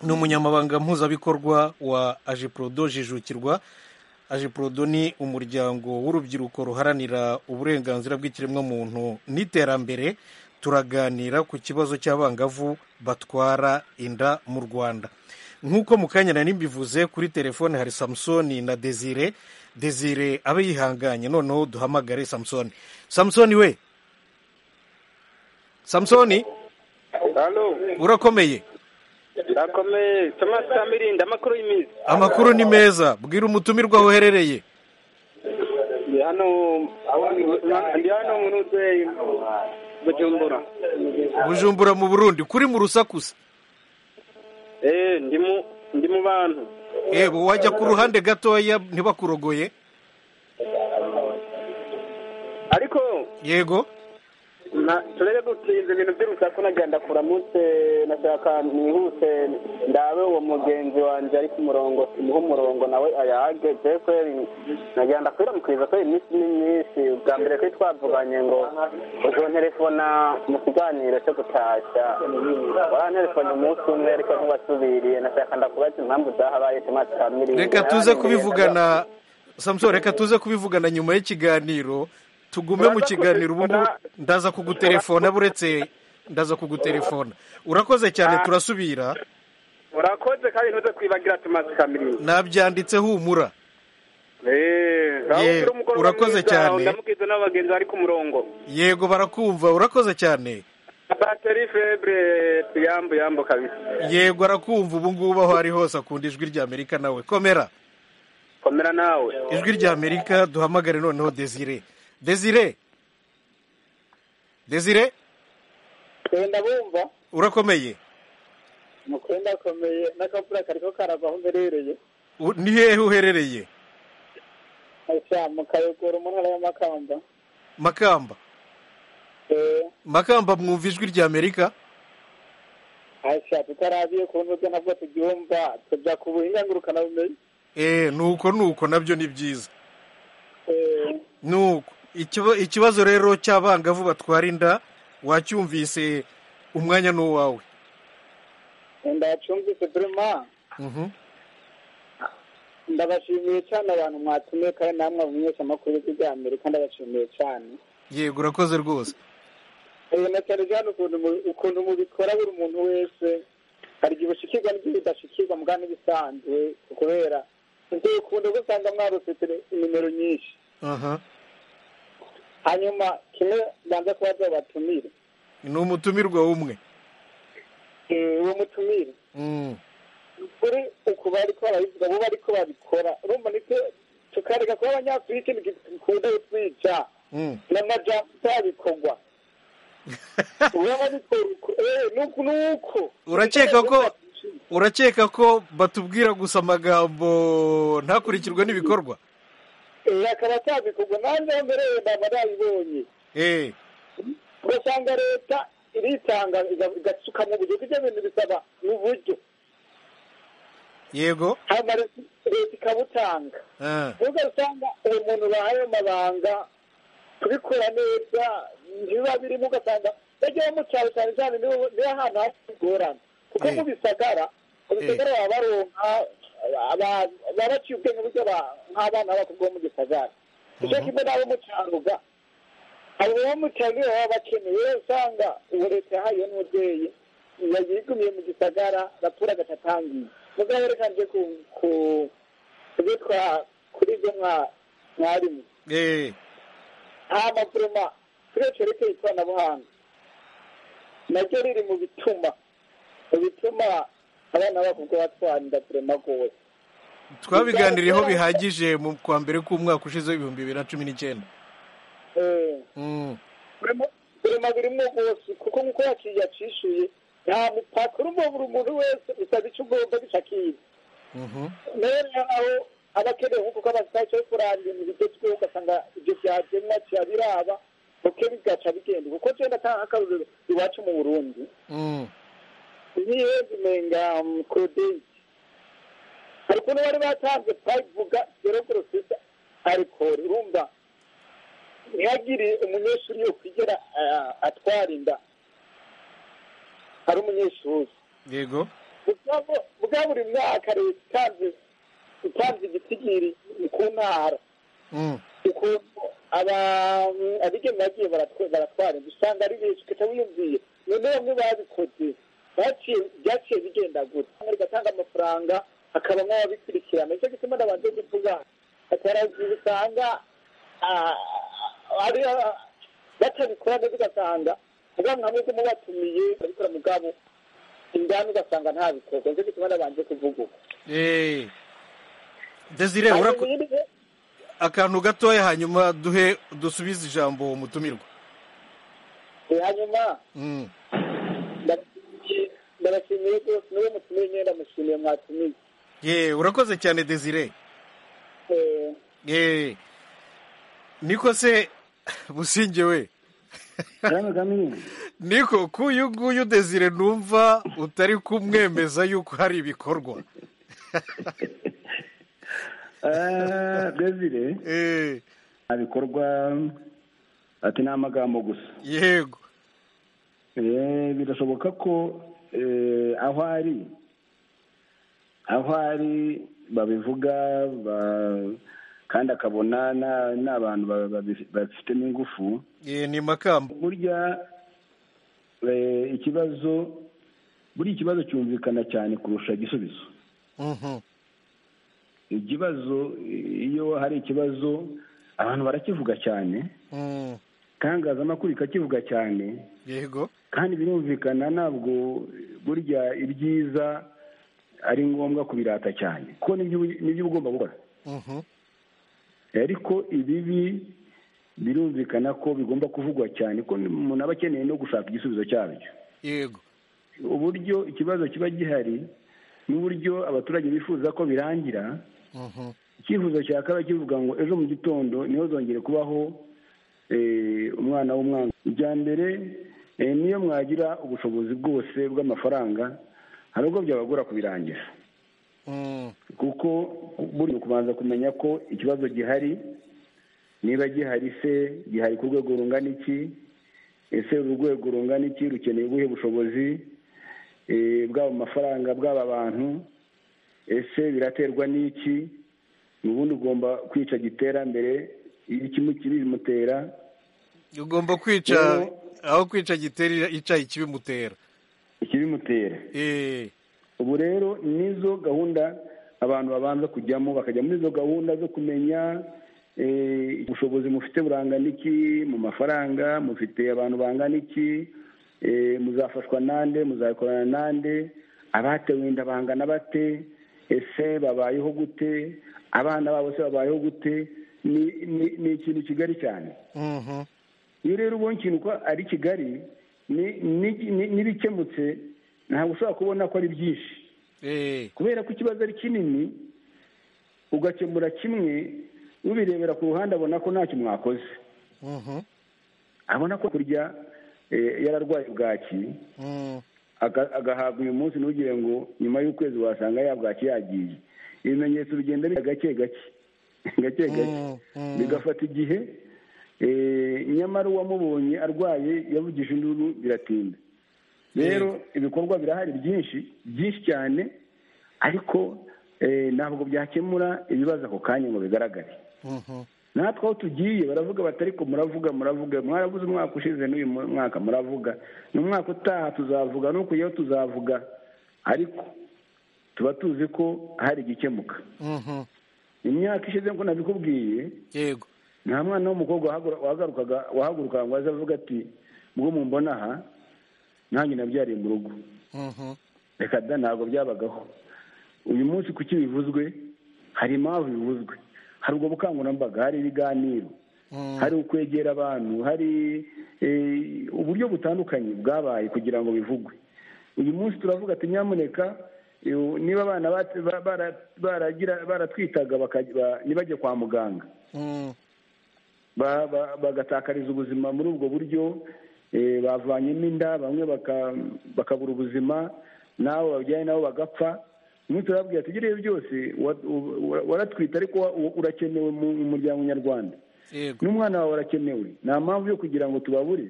Speaker 1: ni umunyamabanga mpuzabikorwa wa ajiprodo jijukirwa ajiprodo ni umuryango w'urubyiruko ruharanira uburenganzira bw'ikiremwamuntu n'iterambere turaganira ku kibazo cy'abangavu batwara inda mu rwanda nk'uko mu kanya nari mbivuze kuri telefone hari samusoni na desire desire abe yihanganye noneho duhamagare samusoni samusoni we samusoni
Speaker 8: hano
Speaker 1: urakomeye
Speaker 8: ndakomeye tomasi kamirinda amakuru y'iminsi
Speaker 1: amakuru ni meza bwira umutumirwa woherereye
Speaker 8: ndi hano ndi hano mu nutse bujumbura
Speaker 1: bujumbura mu burundi kuri mu rusakusa
Speaker 8: eee ndi mu ndi mu bantu
Speaker 1: ebu wajya ku ruhande gatoya ntibakurogoye
Speaker 8: ariko
Speaker 1: yego
Speaker 8: na- turere gutinza ibintu by'urusaku nagenda kuramutse nashaka nihuse ndabe uwo mugenzi wanjye ari ku murongo tumuhe umurongo nawe ayahage je kweri nagenda kwiramukiriza kweri iminsi ni myinshi ubwa mbere kuri twavuganye ngo uzonterefona mu kiganiro cyo gutasha waranterefone umunsi umwe ariko ntubasubiriye nashaka ndakubaza impamvu zahabaye tomasi kamiri
Speaker 1: reka tuze kubivugana samusoni reka tuze kubivugana nyuma y'ikiganiro tugume mu kiganiro ubu ngubu ndaza kuguterefona buretse ndaza kuguterefona urakoze cyane turasubira
Speaker 8: urakoze kandi ntuze kwibagira tomasi kamiri
Speaker 1: nabyanditse humura
Speaker 8: Eh, aho
Speaker 1: Ye,
Speaker 8: ufite umugoroba
Speaker 1: urakoze
Speaker 8: mwiza,
Speaker 1: cyane.
Speaker 8: ndamukizwa n'abagenzi bari ku murongo
Speaker 1: yego barakumva urakoze cyane
Speaker 8: bateri febre tuyambu yambu kabisa
Speaker 1: yego arakumva ubu ngubu aho ari hose akunda ijwi rya amerika nawe komera
Speaker 8: komera nawe
Speaker 1: ijwi rya amerika duhamagare noneho desire desire desire
Speaker 5: twenda bumva
Speaker 1: urakomeye
Speaker 5: mukwenda akomeye n'akavura kariko karava aho mberereye
Speaker 1: U- ni hehe uherereye
Speaker 5: asha mu kayogoro mu ntara y'amakamba
Speaker 1: makamba
Speaker 5: Eh,
Speaker 1: makamba mwumva ijwi rya amerika
Speaker 5: asha tutarabiye ku ntuze nabwo tubyumva tuja ku buhinga ngurukanabumenyi
Speaker 1: eh nuko nuko nabyo ni byiza
Speaker 5: Eh,
Speaker 1: nuko Ikiba- ikibazo rero cy'abangavu batwara inda wacyumvise umwanya ni uwawe
Speaker 5: ndacumvise vraiment
Speaker 1: Mhm.
Speaker 5: ndabashimiye cyane abantu mwatumiye kandi namwe abamenyesha amakuru y'ijwi rya amerika ndabashimiye cyane
Speaker 1: yego urakoze rwose
Speaker 5: Eh, na cyane cyane ukuntu mu- ukuntu mubikora buri muntu wese hari igihe ushikirwa n'igihe udashikirwa mugana n'ibisanzwe kubera ibyo ukunda gusanga mwarose tele- nimero nyinshi
Speaker 1: aha
Speaker 5: hanyuma kimwe banza kubaza batumire
Speaker 1: ni umutumirwa w'umwe
Speaker 5: Eh, uwo mutumire
Speaker 1: Mm.
Speaker 5: kuri uku bariko barabivuga bo bariko babikora urumva niko tukareka kuba abanyafurika gikunda kutwica
Speaker 1: Mm.
Speaker 5: n'amajambo atabikorwa uraba bikora uko eh, nuku nuko
Speaker 1: Urakeka ko- urakeka ko batubwira gusa amagambo ntakurikirwe n'ibikorwa
Speaker 5: Eh, akaba atabikorwa nanjye aho mbereye ndaba nabibonye
Speaker 1: Eh,
Speaker 5: ugasanga leta iritanga iga- igasuka mu buryo ibyo bintu bisaba mu buryo
Speaker 1: yego
Speaker 5: hanyuma leta leta ikabutanga
Speaker 1: Ah,
Speaker 5: nubwo usanga uwo muntu bahaye amabanga kubikora neza ntibiba birimo ugasanga bajya mu cyaro cyane cyane niho niho ahantu hafite ingorane kuko
Speaker 1: Eh.
Speaker 5: mu bisagara mu bisagara baba baronka baba baciye ubwenge buryo nk'abana b'abakobwa bo mu gisagara icyo kimwe n'abo mu cyaruga abo bo mu cyaruga baba bakeneye rero usanga ubu leta yahaye n'umubyeyi yayigumiye mu gisagara raporo agacatangiye mugabo reka nje ku ku kubitwa kuri ibyo mwa mwarimu
Speaker 1: Eh,
Speaker 5: nta mavuruma kuri iyo cyerekeye ikoranabuhanga naryo riri mu bituma mu bituma abana b'abakobwa batwarira vuruma rwose
Speaker 1: twabiganiriyeho bihagije mu kwa mbere k'umwaka ushize w'ibihumbi bibiri na cumi n'icyenda
Speaker 5: Eh,
Speaker 1: Mm.
Speaker 5: buri mubirimo bwose kuko nk'uko yakiriye yacishuye nta mupaka urumva buri muntu wese usaba icyo ugomba bicakiye
Speaker 1: Mhm.
Speaker 5: rero naho abakeneye nko kuko abasitari cyo kurangira ibintu bigezweho ugasanga ibyo byagenwa kirabiraba buke bigaca bigenda kuko genda atanga akaruriro iwacu mu burundi
Speaker 1: Mm.
Speaker 5: niyo zimenga kodeyi ariko n'uwari batanze payivuga gerogorosisa arikoro urumva ntihagire umunyeshuri yo kwigera ah, atwara inda ari umunyeshuri
Speaker 1: yego
Speaker 5: Mugabo- bwa buri mwaka leta itanze itanze igitigiri ku ntara
Speaker 1: Mm.
Speaker 5: ukuntu aba- abigemura bagiye baratwa- baratwara inda usanga ari benshi ukahita wiyumviye none bamwe babikoze baciye- byaciye bigenda gutya Bamwe rigatanga amafaranga hakabamo ababikurikirana nicyo gituma nabanje kuvuga atarazi usanga ah, ari ah, batabikora neza ugasanga ubwanwa hamwe bw'umubatumiye babikora mugabo indani ugasanga nta bikorwa nicyo gituma nabanje kuvuga uko
Speaker 1: Eh. Desire urako
Speaker 5: Hanyuma rero-
Speaker 1: akantu gatoya hanyuma duhe dusubize ijambo uwo mutumirwa.
Speaker 5: eh, hanyuma
Speaker 1: Mm.
Speaker 5: ndabashimiye rwose niwe mutumiye nyine ndamushimiye mwatumiye
Speaker 1: Ye, urakoze cyane Desire.
Speaker 5: Eh,
Speaker 1: Eh. Niko se busingewe.
Speaker 4: kagame kagame
Speaker 1: Niko kuyu nguyu Desire numva utari kumwemeza yuko hari ibikorwa.
Speaker 4: Ah, desire
Speaker 1: Eh,
Speaker 4: nta bikorwa ati ni amagambo gusa
Speaker 1: yego.
Speaker 4: Eh, birashoboka ko eh, aho ari aho ari babivuga ba- kandi akabona na- n'abantu ba- babi- babifitemo ingufu
Speaker 1: Eh, ni makamba.
Speaker 4: burya eh, ikibazo buriya ikibazo cyumvikana cyane kurusha igisubizo
Speaker 1: Mhm.
Speaker 4: ikibazo iyo hari ikibazo abantu barakivuga cyane
Speaker 1: Mm.
Speaker 4: itangazamakuru rikakivuga cyane
Speaker 1: Yego.
Speaker 4: kandi birumvikana ntabwo burya ibyiza ari ngombwa kubirata cyane kuko nibyo uba- nibyo uba ugomba gukora
Speaker 1: Mhm.
Speaker 4: ariko ibibi birumvikana ko bigomba kuvugwa cyane ko umuntu aba akeneye no gushaka igisubizo cyabyo
Speaker 1: Yego.
Speaker 4: uburyo ikibazo kiba gihari n'uburyo abaturage bifuza ko birangira
Speaker 1: Mhm.
Speaker 4: icyifuzo cya kaba kivuga ngo ejo mu gitondo niho zongere kubaho eh, umwana w'umwana ibya mbere eh, niyo mwagira ubushobozi bwose bw'amafaranga hari ubwo byabagora kubirangira
Speaker 1: Mm.
Speaker 4: kuko buri kubanza kumenya ko ikibazo gihari niba gihari se gihari ku rwego rungana iki ese uru rwego rungana iki rukeneye ubuhe bushobozi eh, bw'abo mafaranga bw'aba bantu ese biraterwa n'iki ni ubundi ugomba kwica giterambere iyo kimwe kibimutera
Speaker 1: Ugomba kwica
Speaker 4: Rero-
Speaker 1: aho kwica giteri ica ikibimutera.
Speaker 4: ikibimutera
Speaker 1: Eh.
Speaker 4: ubu rero nizo gahunda abantu babanza kujyamo bakajya muri izo gahunda zo kumenya eh, ubushobozi mufite burangana iki mu mafaranga mufite abantu bangana iki eh, muzafashwa nande muzakorana nande abatewe inda bangana bate ese babayeho gute abana babo se babayeho gute ni ni- ni ikintu kigari cyane
Speaker 1: Mhm.
Speaker 4: iyo rero ubonye ikintu ko ari kigali ni- ni- ni- n'ibikemutse ntabwo ushobora kubona ko ari byinshi
Speaker 1: Eh.
Speaker 4: kubera ko ikibazo ari kinini ugakemura kimwe ubirebera ku ruhande abona ko ntacyo mwakoze
Speaker 1: Mhm.
Speaker 4: abona ko kurya eh, yararwaye bwaki
Speaker 1: Mm.
Speaker 4: aga- agahabwa uyu munsi ntugire ngo nyuma y'ukwezi wasanga yabwaki yagiye ibimenyetso bigenda biza gake gake gake gake
Speaker 1: Mm, mm.
Speaker 4: bigafata igihe eh, nyamara uwamubonye arwaye yavugije induru biratinda rero ibikorwa birahari byinshi byinshi cyane ariko ntabwo byakemura ibibazo ako kanya ngo bigaragare natwe aho tugiye baravuga bati ariko muravuga muravuga mwaravuze umwaka ushize n'uyu mwaka muravuga n'umwaka utaha tuzavuga no kujyaho tuzavuga ariko tuba tuzi ko hari igikemuka imyaka ishize ngo nabikubwiye
Speaker 1: yego
Speaker 4: nta mwana w'umukobwa wahagarukaga wahagurukaga ngo aze avuga ati mwo mumbona aha nanjye nabyariye mu rugo reka da ntabwo byabagaho uyu munsi kuki bivuzwe hari impamvu bivuzwe hari ubwo bukangurambaga hari ibiganiro hari ukwegera abantu hari eh, uburyo butandukanye bwabaye kugira ngo bivugwe uyu munsi turavuga ati nyamuneka eh, niba abana bat- ba- bara- baragira- baratwitaga bakaj- ba- ntibajye kwa muganga
Speaker 1: Mm.
Speaker 4: ba- ba- bagatakariza ubuzima muri ubwo buryo eh, bavanyemo inda bamwe baka- bakabura ubuzima n'abo babyaye nabo bagapfa umunsi turababwira ati ibyo byose wa- u- u- waratwite ariko wa- u- urakenewe mu mu muryango nyarwanda
Speaker 1: yego
Speaker 4: n'umwana wawe urakenewe nta mpamvu yo kugira ngo tubabure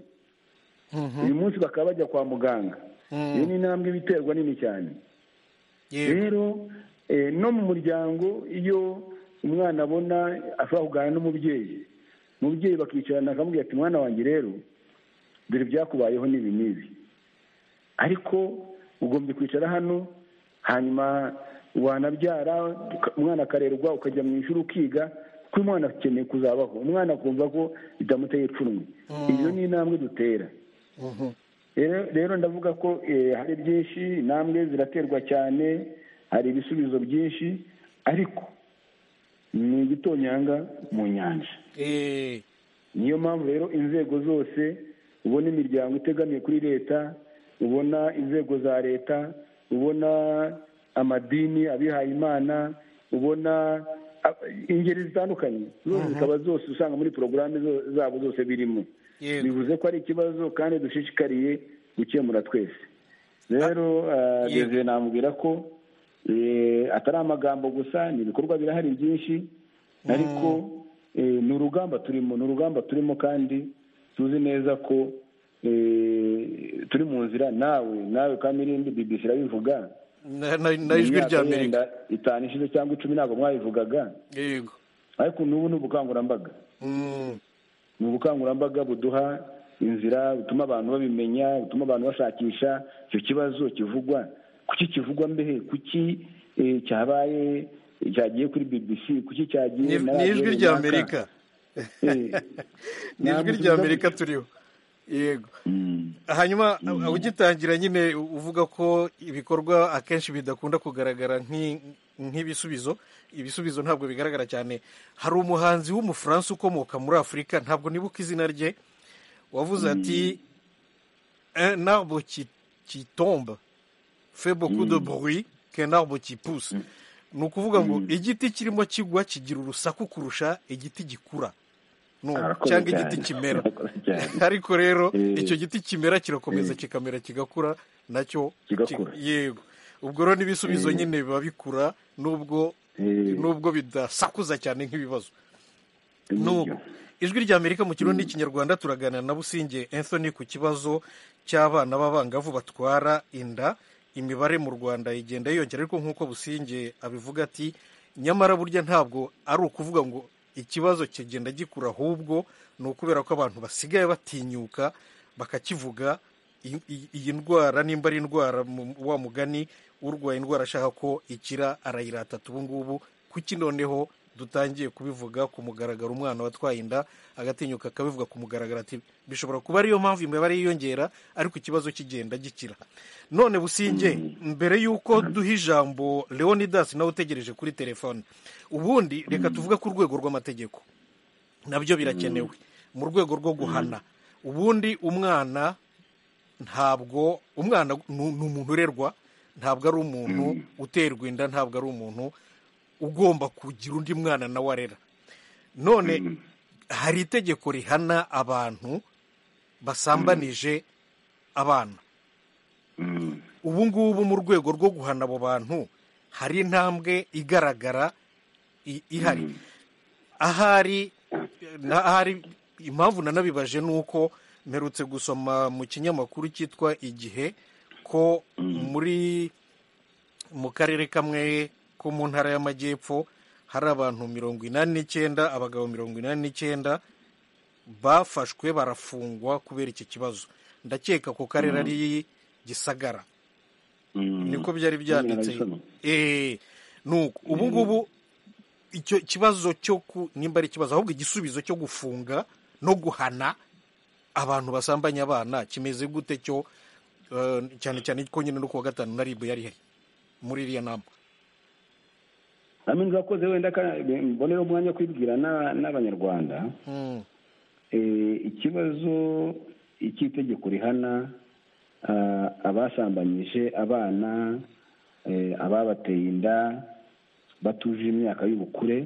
Speaker 1: Mhm.
Speaker 4: uyu munsi bakaba bajya kwa muganga
Speaker 1: Mm.
Speaker 4: iyo ni intambwe iba iterwa nini cyane
Speaker 1: yego
Speaker 4: rero eh, no mu muryango iyo umwana abona ashobora kuganira n'umubyeyi umubyeyi bakicarana akamubwira ati mwana wanjye rero dore byakubayeho n'ibi n'ibi ariko ugombye kwicara hano hanyuma wanabyara uka- umwana akarerwa ukajya mu ishuri ukiga kuko umwana akeneye kuzabaho umwana akumva ko bitamuteye ipfunwe iyo ni intambwe dutera
Speaker 1: Mhm.
Speaker 4: rero rero ndavuga ko eh, hari byinshi intambwe ziraterwa cyane hari ibisubizo byinshi ariko ni igitonyanga mu nyanja
Speaker 1: Eh,
Speaker 4: niyo mpamvu rero inzego zose ubona imiryango itegamiye kuri leta ubona inzego za leta ubona amadini abihaye imana ubona a- ingeri zitandukanye zose zikaba zose usanga muri porogaramu zo- zabo zose birimo
Speaker 1: yego
Speaker 4: bivuze ko ari ikibazo kandi dushishikariye gukemura twese rero eh,
Speaker 1: yego.
Speaker 4: Desire namubwira ko eh, atari amagambo gusa ni ibikorwa birahari byinshi ariko eh, ni urugamba turimo ni urugamba turimo kandi tuzi neza ko eh, turi mu nzira nawe nawe kandi irindi BBC irabivuga
Speaker 1: na na- na
Speaker 4: Mu
Speaker 1: ijwi
Speaker 4: myaka
Speaker 1: rya
Speaker 4: yenda
Speaker 1: amerika
Speaker 4: itanu ishize cyangwa icumi ntabwo mwabivugaga
Speaker 1: yego
Speaker 4: ariko n'ubu ni ubukangurambaga
Speaker 1: Mm.
Speaker 4: ni ubukangurambaga buduha inzira butuma abantu babimenya butuma abantu bashakisha icyo kibazo kivugwa kuki kivugwa mbehe kuki eh, cyabaye cyagiye kuri bbc kuki cyagiye
Speaker 1: Ni-
Speaker 4: na
Speaker 1: ni
Speaker 4: radiyo
Speaker 1: ijwi rya
Speaker 4: runaka?
Speaker 1: amerika
Speaker 4: Eh,
Speaker 1: ni ijwi rya
Speaker 4: ntabwo tubivuga
Speaker 1: amerika
Speaker 4: gutyo.
Speaker 1: turiho yego
Speaker 4: Mm.
Speaker 1: hanyuma ugitangira nyine uvuga ko ibikorwa akenshi bidakunda kugaragara nk'i- nk'ibisubizo ibisubizo ntabwo bigaragara cyane hari umuhanzi w'umufaransa ukomoka muri afurika ntabwo nibuka izina rye wavuze ati un arbre qui, qui tombe fait beaucoup de bruit qu'un arbre qui pousse ni ukuvuga ngo igiti kirimo kigwa kigira urusaku kurusha igiti gikura No,
Speaker 4: Arakoze
Speaker 1: cyangwa
Speaker 4: cyane.
Speaker 1: igiti kimera
Speaker 4: Arakoze cyane.
Speaker 1: ariko rero
Speaker 4: Eh.
Speaker 1: icyo giti kimera kirakomeza
Speaker 4: Eh.
Speaker 1: kikamera kigakura nacyo
Speaker 4: Kigakura.
Speaker 1: ki- yego ubwo rero n'ibisubizo nyine biba bikura nubwo
Speaker 4: Eh.
Speaker 1: nubwo bidasakuza cyane nk'ibibazo
Speaker 4: Nibyo.
Speaker 1: n'ubu ijwi rya amerika mu kirundi n'ikinyarwanda turaganira na businge anthony ku kibazo cy'abana b'abangavu batwara inda imibare mu rwanda igenda yiyongera ariko nk'uko businge abivuga ati nyamara burya ntabwo ari ukuvuga ngo ikibazo kigenda gikura ahubwo ni ukubera ko abantu basigaye batinyuka bakakivuga i- i- iyi ndwara nimba ari indwara mu- wa mugani urwaye indwara ashaka ko ikira arayirata ubu ngubu kuki noneho dutangiye kubivuga ku mugaragaro umwana watwaye inda agatinyuka akabivuga ku mugaragaro ati bishobora kuba ariyo mpamvu imibare yiyongera ariko ikibazo kigenda gikira none businge mbere y'uko duha ijambo leonidas nawe utegereje kuri telefone ubundi reka tuvuge ku rwego rw'amategeko nabyo birakenewe mu rwego rwo guhana ubundi umwana ntabwo umwana ni ni umuntu urerwa ntabwo ari umuntu uterwa inda ntabwo ari umuntu ugomba kugira undi mwana nawe arera none hari itegeko rihana abantu basambanije abana ubu ngubu mu rwego rwo guhana abo bantu hari intambwe igaragara i- ihari ahari na- ahari impamvu nanabibaje ni uko mperutse gusoma mu kinyamakuru cyitwa igihe ko muri mu karere kamwe ko mu ntara y'amajyepfo hari abantu mirongo inani n'icyenda abagabo mirongo inani n'icyenda bafashwe barafungwa kubera iki kibazo ndakeka ko karere ari gisagara niko byari byanditse eee nuko ubu ngubu icyo kibazo cyo ku nimba ari ikibazo ahubwo igisubizo cyo gufunga no guhana abantu basambanye abana kimeze gute cyo eh, cyane cyane ko nyine no kuwa gatanu na ribu yari muri iriya nama
Speaker 4: amenyo urakoze wenda mbonera umwanya wo kwibwira na- n'abanyarwanda
Speaker 1: Mm,
Speaker 4: Eh, ikibazo cy'itegeko rihana ah, abasambanyije abana eh, ababateye inda batuje imyaka y'ubukure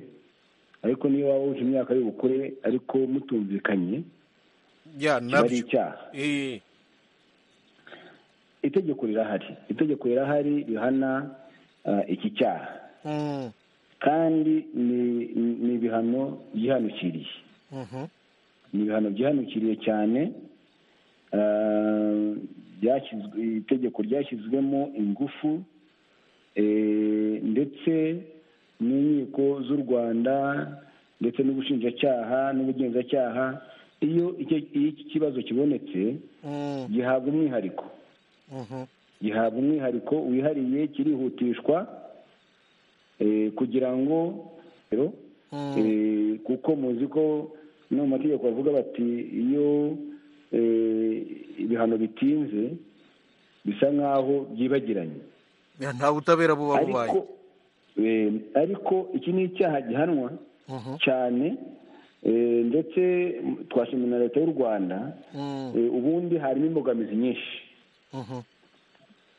Speaker 4: ariko niyo waba wuje imyaka y'ubukure ariko mutumvikanye
Speaker 1: ya
Speaker 4: kiba ari
Speaker 1: nabyo
Speaker 4: icyaha
Speaker 1: Eh,
Speaker 4: itegeko rirahari itegeko rirahari rihana ah, iki cyaha
Speaker 1: mm,
Speaker 4: kandi ni- ni- ni ibihano byihanukiriye
Speaker 1: mhm,
Speaker 4: ni ibihano byihanukiriye cyane eh, byashyizwe itegeko ryashyizwemo ingufu eh, ndetse n'inkiko z'u rwanda ndetse n'ubushinjacyaha n'ubugenzacyaha iyo icyo- iyo iki kibazo kibonetse
Speaker 1: mm,
Speaker 4: gihabwa umwihariko
Speaker 1: mhm,
Speaker 4: gihabwa umwihariko wihariye kirihutishwa eh, kugira ngo
Speaker 1: mm,
Speaker 4: Eh, kuko muzi ko no mu mategeko bavuga bati iyo eh, ibihano bitinze bisa nk'aho byibagiranye
Speaker 1: ya nta butabera buba
Speaker 4: ariko
Speaker 1: bubaye
Speaker 4: eh, ariko iki ni icyaha gihanwa
Speaker 1: Mhm,
Speaker 4: cyane eh, ndetse twashimira na leta y'u rwanda
Speaker 1: mm,
Speaker 4: eh, ubundi harimo imbogamizi nyinshi
Speaker 1: mhm,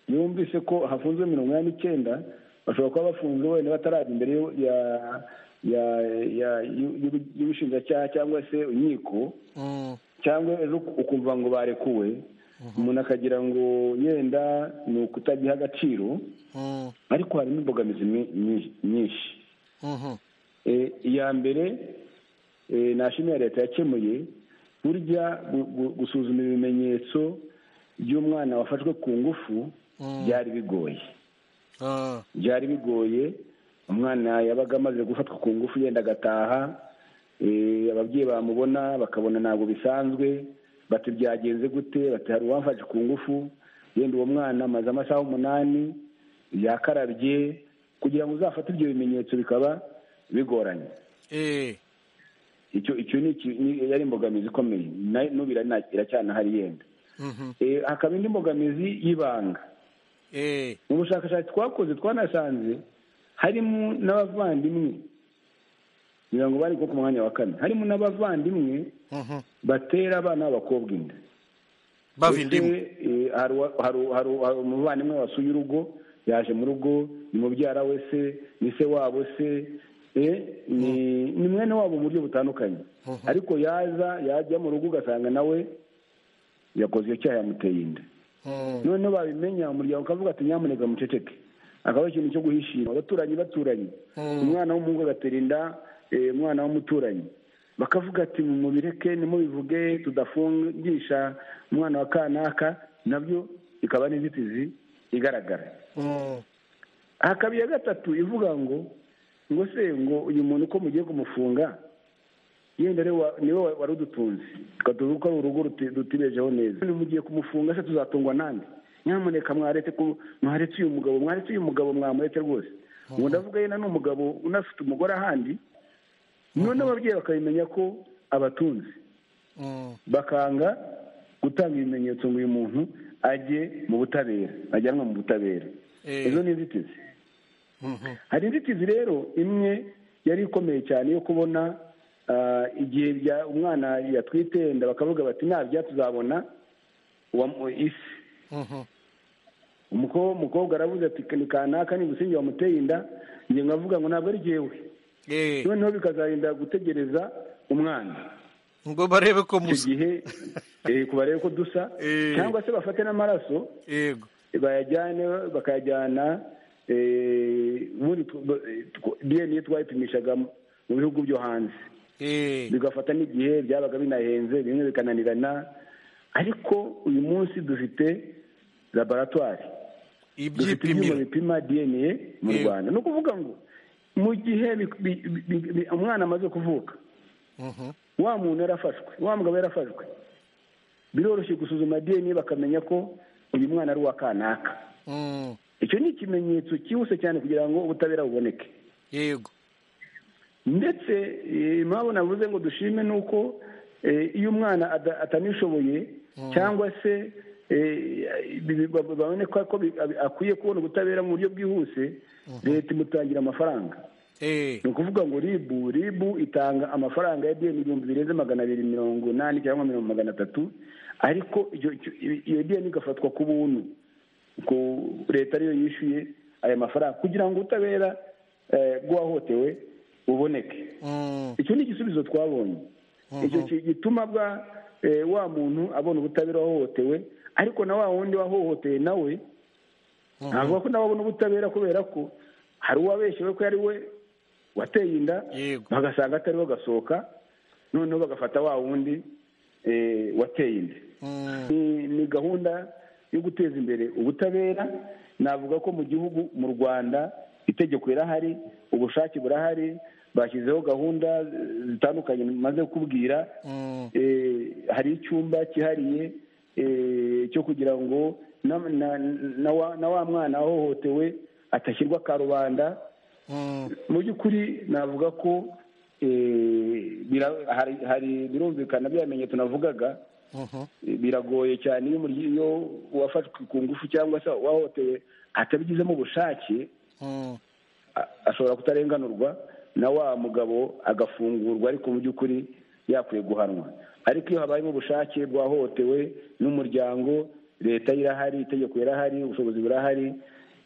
Speaker 4: yumvise ko hafunzwe mirongo inani n'icyenda bashobora kuba bafunze wenda batarajya imbere y'u- ya- ya- ya- y'u- y'u- y'ubushinjacyaha cyangwa se inkiko
Speaker 1: mm,
Speaker 4: cyangwa ejo ukumva ngo barekuwe umuntu akagira ngo yenda ni ukutagiha agaciro
Speaker 1: mm,
Speaker 4: ariko harimo imbogamizi mwi- nyi- nyinshi
Speaker 1: mhm,
Speaker 4: Eh, iya mbere eh, nashimira leta yakemuye burya gu- gu- gusuzuma ibimenyetso by'umwana wafashwe ku ngufu byari bigoye
Speaker 1: ah,
Speaker 4: byari bigoye umwana yabaga amaze gufatwa ku ngufu yenda agataha eh, ababyeyi bamubona bakabona ntabwo bisanzwe bati byagenze gute bati hari uwamfashe ku ngufu yenda uwo mwana amaze amasaha umunani yakarabye kugira ngo uzafate ibyo bimenyetso bikaba bigoranye
Speaker 1: eh,
Speaker 4: icyo icyo ni iki- ni- yari imbogamizi ikomeye Na- n'ubu irana- iracyanahari yenda
Speaker 1: mhm,
Speaker 4: Eh, hakaba indi mbogamizi y'ibanga
Speaker 1: eh,
Speaker 4: mu bushakashatsi twakoze twanasanze harimo n'abavandimwe kugira ngo bari ku mwanya wa kane harimo n'abavandimwe
Speaker 1: mhm,
Speaker 4: batera abana b'abakobwa inda
Speaker 1: bava indimu
Speaker 4: Ese, eh, hari uwa- hari uwa- hari uwa- hari umuvandimwe wasuye urugo yaje mu rugo ni mubyara we se ni se wabo se eh, ni ni mwene wabo mu buryo butandukanye ariko yaza yajya mu rugo ugasanga nawe yakoze icyo cyaha yamuteye inda
Speaker 1: Mm,
Speaker 4: noneho babimenya umuryango ukavuga ati nyamuneka muceceke akaba ikintu cyo guhishira abaturanyi baturanyi umwana w'umuhungu agatera inda eh, umwana w'umuturanyi bakavuga ati mubireke nimubivuge tudafungisha umwana wa kanaka nabyo ikaba n'inzitizi igaragara
Speaker 1: mm,
Speaker 4: hakaba iya gatatu ivuga ngo ngo se ngo uyu muntu uko mugiye kumufunga yenda ari wa- niwe wa- wari udutunze tukavuga ko ari urugo ruti- rutibejeho neza Niba mugiye kumufunga se tuzatungwa nande nyamuneka mwaretse ku- mwaretse uyu mugabo mwaretse uyu mugabo mwamuretse rwose ubu ndavuga yenda ni umugabo unafite umugore ahandi none ababyeyi bakabimenya ko abatunze
Speaker 1: mm,
Speaker 4: bakanga gutanga ibimenyetso ngo uyu muntu ajye mu butabera ajyanwe mu butabera
Speaker 1: eh,
Speaker 4: izo ni inzitizi
Speaker 1: mhm,
Speaker 4: hari inzitizi rero imwe yari ikomeye cyane yo kubona ah, igihe bya- umwana yatwite yenda bakavuga bati nabya tuzabona uwa- isi
Speaker 1: mhm,
Speaker 4: Umuko- umukobwa aravuze ati ni kanaka ni gusinge wamuteye inda njye nkavuga ngo ntabwo ari jyewe
Speaker 1: eh,
Speaker 4: noneho bikazarinda gutegereza umwana
Speaker 1: ngo barebe ko
Speaker 4: icyo
Speaker 1: muzi
Speaker 4: gihe eh, ku barebe ko dusa
Speaker 1: Eh.
Speaker 4: cyangwa se bafate n'amaraso
Speaker 1: yego
Speaker 4: bayajyane bakayajyana eh, ubundi tw- ba- eh, tw- DNA twayipimishaga mu mu bihugu byo hanze
Speaker 1: eh,
Speaker 4: bigafata n'igihe byabaga binahenze bimwe bikananirana ariko uyu munsi dufite laboratwari dufite
Speaker 1: ibyipimiro
Speaker 4: ibyuma bipima dna mu
Speaker 1: Yego.
Speaker 4: rwanda ni ukuvuga ngo mu gihe bi- bi- bi- bi- umwana amaze kuvuka
Speaker 1: Mhm.
Speaker 4: wa muntu yarafashwe wa mugabo yarafashwe biroroshye gusuzuma dna bakamenya ko uyu mwana ari uwa kanaka
Speaker 1: Mm.
Speaker 4: icyo ni ikimenyetso cyihuse cyane kugira ngo ubutabera buboneke
Speaker 1: yego
Speaker 4: ndetse eh, impamvu navuze ngo dushime ni uko eh, iyo umwana ada- atanishoboye cyangwa se eh, bi- bi- ba- baboneka ko bi- abi- akwiye kubona ubutabera mu buryo bwihuse leta imutangira amafaranga
Speaker 1: Eh,
Speaker 4: ni ukuvuga ngo ribu ribu itanga amafaranga ya deni ibihumbi birenze magana abiri mirongo inani cyangwa mirongo magana atatu ariko iyo- iyo- iyo deni igafatwa ku buntu ko leta ariyo yishyuye aya mafaranga kugira ngo ubutabera eh, bw'uwahohotewe buboneke
Speaker 1: mm.
Speaker 4: icyo ni igisubizo twabonye icyo ki- gituma bwa eh, wa muntu abona ubutabera wahohotewe ariko na wa wundi wahohoteye nawe ntabwo ko nawe abona ubutabera kubera ko hari uwabeshyewe ko ari we wateye inda
Speaker 1: Yego.
Speaker 4: bagasanga atariwe agasohoka noneho bagafata wa wundi eh, wateye inda
Speaker 1: Mm.
Speaker 4: ni ni gahunda yo guteza imbere ubutabera navuga ko mu gihugu mu rwanda itegeko rirahari ubushake burahari bashyizeho gahunda eh, zitandukanye maze kubwira
Speaker 1: Mm.
Speaker 4: Eh, hari icyumba cyihariye eh, cyo kugira ngo na- na- na wa- na wa mwana wahohotewe atashyirwa karubanda
Speaker 1: Mm.
Speaker 4: mu by'ukuri navuga ko eh, bira- hari- hari birumvikana bya bimenyetso navugaga
Speaker 1: Mhm.
Speaker 4: biragoye cyane iyo umuryi- iyo uwafashwe ku ngufu cyangwa se uwahohotewe atabigizemo ubushake
Speaker 1: Mm.
Speaker 4: a- ashobora kutarenganurwa na wa mugabo agafungurwa ariko mu by'ukuri yakwiye guhanwa ariko iyo habayemo ubushake bwahohotewe n'umuryango leta irahari itegeko rirahari ubushobozi burahari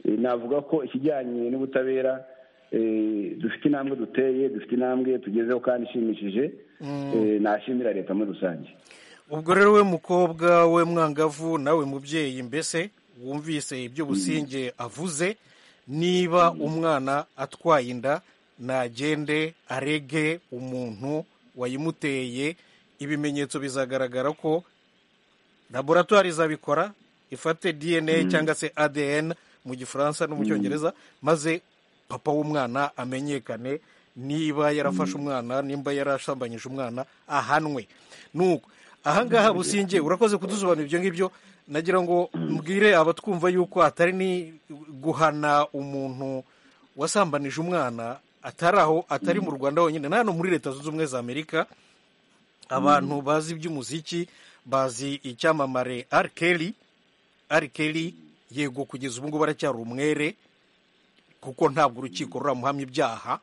Speaker 4: Eh, navuga ko ikijyanye n'ubutabera eh, dufite intambwe duteye dufite intambwe tugezeho kandi ishimishije Eh, nashimira leta muri rusange
Speaker 1: ubwo rero we mukobwa we mwangavu nawe mubyeyi mbese wumvise ibyo businge avuze niba umwana atwaye inda nagende arege umuntu wayimuteye ibimenyetso bizagaragara ko laboratwari izabikora ifate dna cyangwa se adn mu gifaransa no mu cyongereza maze papa w'umwana amenyekane niba yarafashe umwana nimba yarashambanyije umwana ahanwe nuko ahangaha businge urakoze kudusobanurira ibyo ngibyo nagira ngo mbwire abatwumva yuko atari ni guhana umuntu wasambanije umwana atari aho atari mu rwanda honyine na hano muri leta zunze ubumwe za amerika abantu bazi iby'umuziki bazi icyamamare arkeli arkeli yego kugeza ubu ngubu aracyari umwere kuko ntabwo urukiko ruramuhamya ibyaha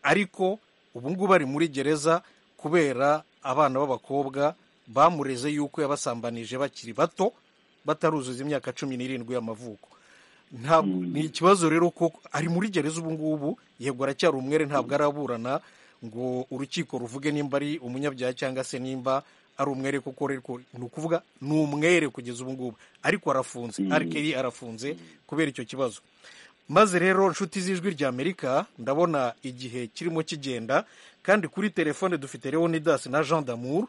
Speaker 1: ariko ubu ngubu ari muri gereza kubera abana b'abakobwa bamureze yuko yabasambanije bakiri bato bataruzuza imyaka cumi n'irindwi y'amavuko ntabwo ni ikibazo rero ko ari muri gereza ubu ngubu yego aracyari umwere ntabwo araburana ngo urukiko ruvuge nimba ari umunyabyaha cyangwa se nimba ari umwere kuko ariko ni ukuvuga ni umwere kugeza ubu ngubu ariko arafunze arikeri arafunze kubera icyo kibazo maze rero nshuti z'ijwi rya amerika ndabona igihe kirimo kigenda kandi kuri telefone dufite leonidas na jean d'amour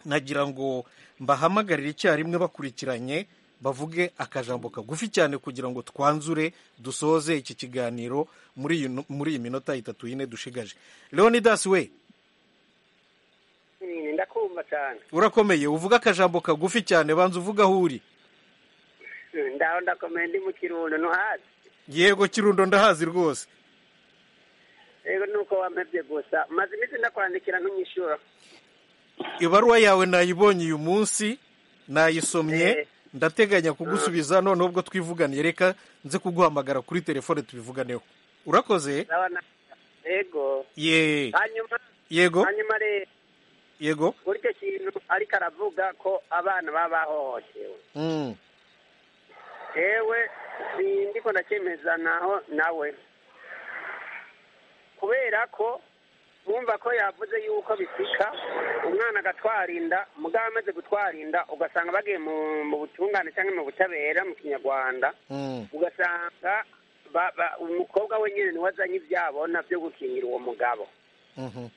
Speaker 1: nagira ngo mbahamagarire icyarimwe bakurikiranye bavuge akajambo kagufi cyane kugira ngo twanzure dusoze iki kiganiro muri iyi nu- muri iyi minota itatu yine dushigaje leonidas we
Speaker 8: ndakumva cyane
Speaker 1: urakomeye uvuge akajambo kagufi cyane banza uvuge aho uri
Speaker 8: ndaho ndakomeye ndi mu kirundo ntuhazi
Speaker 1: yego kirundo ndahazi rwose
Speaker 8: rero nuko wamebye gusa maze iminsi ndakwandikira ntunyishura
Speaker 1: ibaruwa yawe nayibonye uyu munsi nayisomye
Speaker 8: Eh.
Speaker 1: ndateganya kugusubiza noneho ubwo twivuganiye reka nze kuguhamagara kuri telefone tubivuganeho urakoze
Speaker 8: Sawa na- yego
Speaker 1: ye
Speaker 8: hanyuma
Speaker 1: yego
Speaker 8: hanyuma rero
Speaker 1: yego
Speaker 8: buryo kintu ariko aravuga ko abana baba bahohotewe
Speaker 1: Mm.
Speaker 8: yewe sindi ko ndacyemeza naho nawe kubera ko wumva ko yavuze yuko bisika umwana agatwara inda mugabo amaze gutwara inda ugasanga bagiye mu mu butungane cyangwa mu butabera mu kinyarwanda
Speaker 1: Mm.
Speaker 8: ugasanga ba- ba- umukobwa wenyine niwe azanye ibyabona byo gukingira uwo mugabo
Speaker 1: Mhm.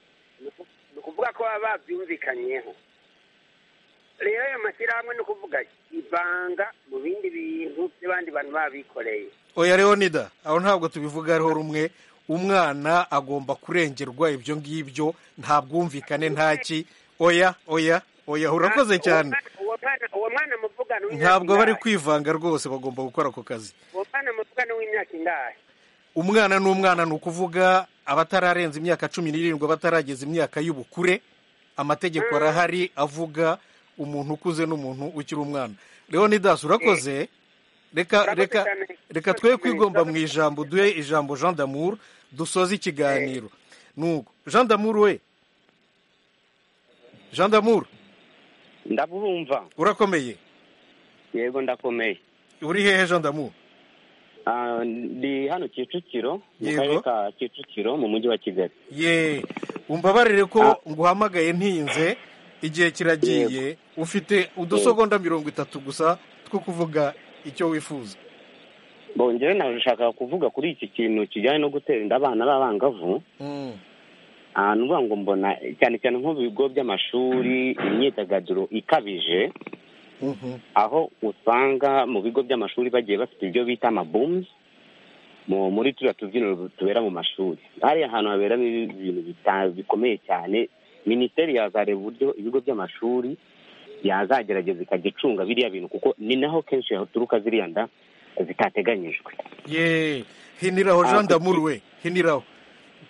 Speaker 8: ni ukuvuga ko baba babyumvikanyeho
Speaker 9: rero ayo mashyirahamwe ni ukuvuga ibanga mu bindi bintu by'abandi bantu babikoreye
Speaker 1: oya leonida aho ntabwo tubivuga ariho rumwe umwana agomba kurengerwa ibyo ngibyo nta bwumvikane nta ki oya oya oya urakoze cyane
Speaker 9: uwo mwana uwo mwana muvuga ni uw'imyaka
Speaker 1: ntabwo bari
Speaker 9: ingahe?
Speaker 1: kwivanga rwose bagomba gukora ako kazi
Speaker 9: uwo mwana muvuga ni uw'imyaka ingahe
Speaker 1: umwana n'umwana ni ukuvuga abatararenza imyaka cumi n'irindwi abatarageza imyaka y'ubukure amategeko arahari avuga umuntu ukuze n'umuntu ukiri umwana leonidas urakoze reka
Speaker 9: Urakoze
Speaker 1: reka
Speaker 9: cyane.
Speaker 1: reka twe kwigomba mu ijambo duhe ijambo jean damour dusoze ikiganiro nuko jean damour we jean damour
Speaker 10: ndabumva
Speaker 1: urakomeye
Speaker 10: yego ndakomeye
Speaker 1: uri hehe jean damour
Speaker 10: Ah, ndi hano kicukiro mu
Speaker 1: Yego.
Speaker 10: karere ka kicukiro mu mujyi wa kigali
Speaker 1: ye umbabarire ko nguhamagaye ntinze igihe kiragiye ufite udusogonda mirongo itatu gusa two kuvuga icyo wifuza
Speaker 10: bongere nashaka kuvuga kuri iki kintu kijyanye no gutera inda abana b'abangavu
Speaker 1: Mm.
Speaker 10: Ah, ni ukuvuga ngo mbona cyane cyane nko mu bigo by'amashuri imyidagaduro ikabije
Speaker 1: Mhm.
Speaker 10: aho usanga mu bigo by'amashuri bagiye bafite ibyo bita amabumi mu muri turiya tubyiniro tubera mu mashuri hariya hantu haberamo ibintu bita- bikomeye cyane minisiteri yazareba uburyo ibigo by'amashuri yazagerageza ikajya icunga biriya bintu kuko ni naho kenshi haturuka ziriya nda zitateganyijwe
Speaker 1: ye hiniraho
Speaker 10: Ah,
Speaker 1: jean
Speaker 10: kuki-
Speaker 1: damour we hiniraho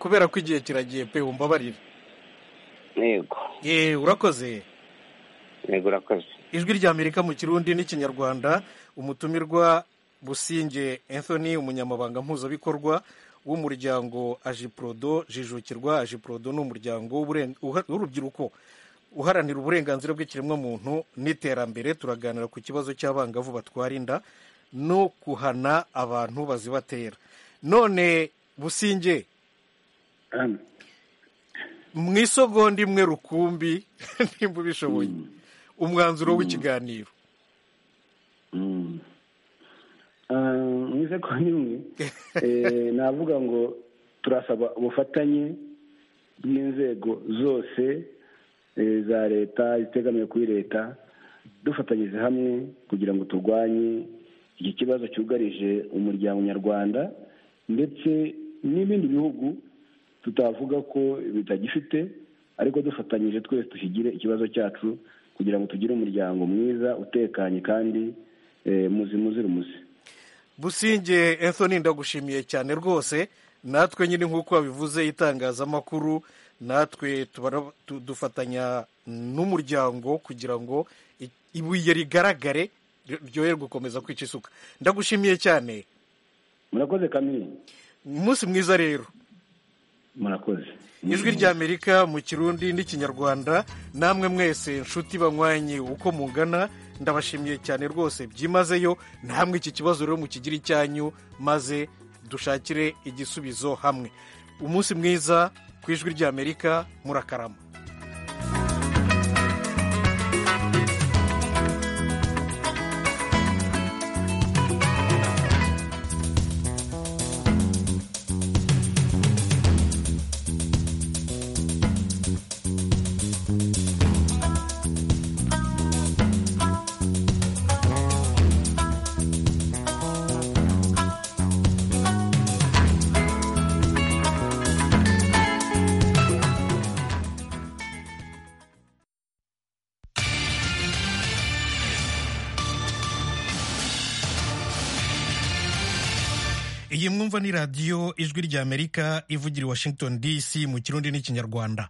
Speaker 1: kubera ko igihe kiragiye pe umbabarire
Speaker 10: yego
Speaker 1: ye urakoze
Speaker 10: yego urakoze
Speaker 1: ijwi ry'amerika mu kirundi n'ikinyarwanda umutumirwa businge anthony umunyamabanga mpuzabikorwa w'umuryango ajiprodo jijukirwa ajiprodo ni umuryango w'uburen- uha- w'urubyiruko uharanira uburenganzira bw'ikiremwamuntu n'iterambere turaganira ku kibazo cy'abangavu batwara inda no kuhana abantu bazibatera none businge
Speaker 4: hano
Speaker 1: mu isogonda imwe rukumbi nimba ubishoboye umwanzuro w'ikiganiro
Speaker 4: Mm. Ah, mwize ko nimwe Eh, navuga ngo turasaba ubufatanye bw'inzego zose eh, za leta zitegamiye kuri leta dufatanyirize hamwe kugira ngo turwanye iki kibazo cyugarije umuryango nyarwanda ndetse n'ibindi bihugu tutavuga ko bitagifite ariko dufatanyije twese dushyigire ikibazo cyacu kugira ngo tugire umuryango mwiza utekanye kandi eh, muzima uzira umuze
Speaker 1: businge anthony ndagushimiye cyane rwose natwe nyine nk'uko wabivuze itangazamakuru natwe tubara- tu- dufatanya n'umuryango kugira ngo i- ibuye rigaragare ryo- ryoye gukomeza kwica isuka ndagushimiye cyane
Speaker 4: murakoze kamiri
Speaker 1: umunsi mwiza rero
Speaker 4: murakoze
Speaker 1: ijwi ry'amerika mu kirundi n'ikinyarwanda namwe mwese nshuti banywanye uko mungana ndabashimiye cyane rwose byimazeyo namwe iki kibazo rero mukigira icyanyu maze dushakire igisubizo hamwe umunsi mwiza ku ijwi ry'amerika murakarama iyi mwumva ni radiyo ijwi ry'amerika ivugira i washington dc mu kirundi n'ikinyarwanda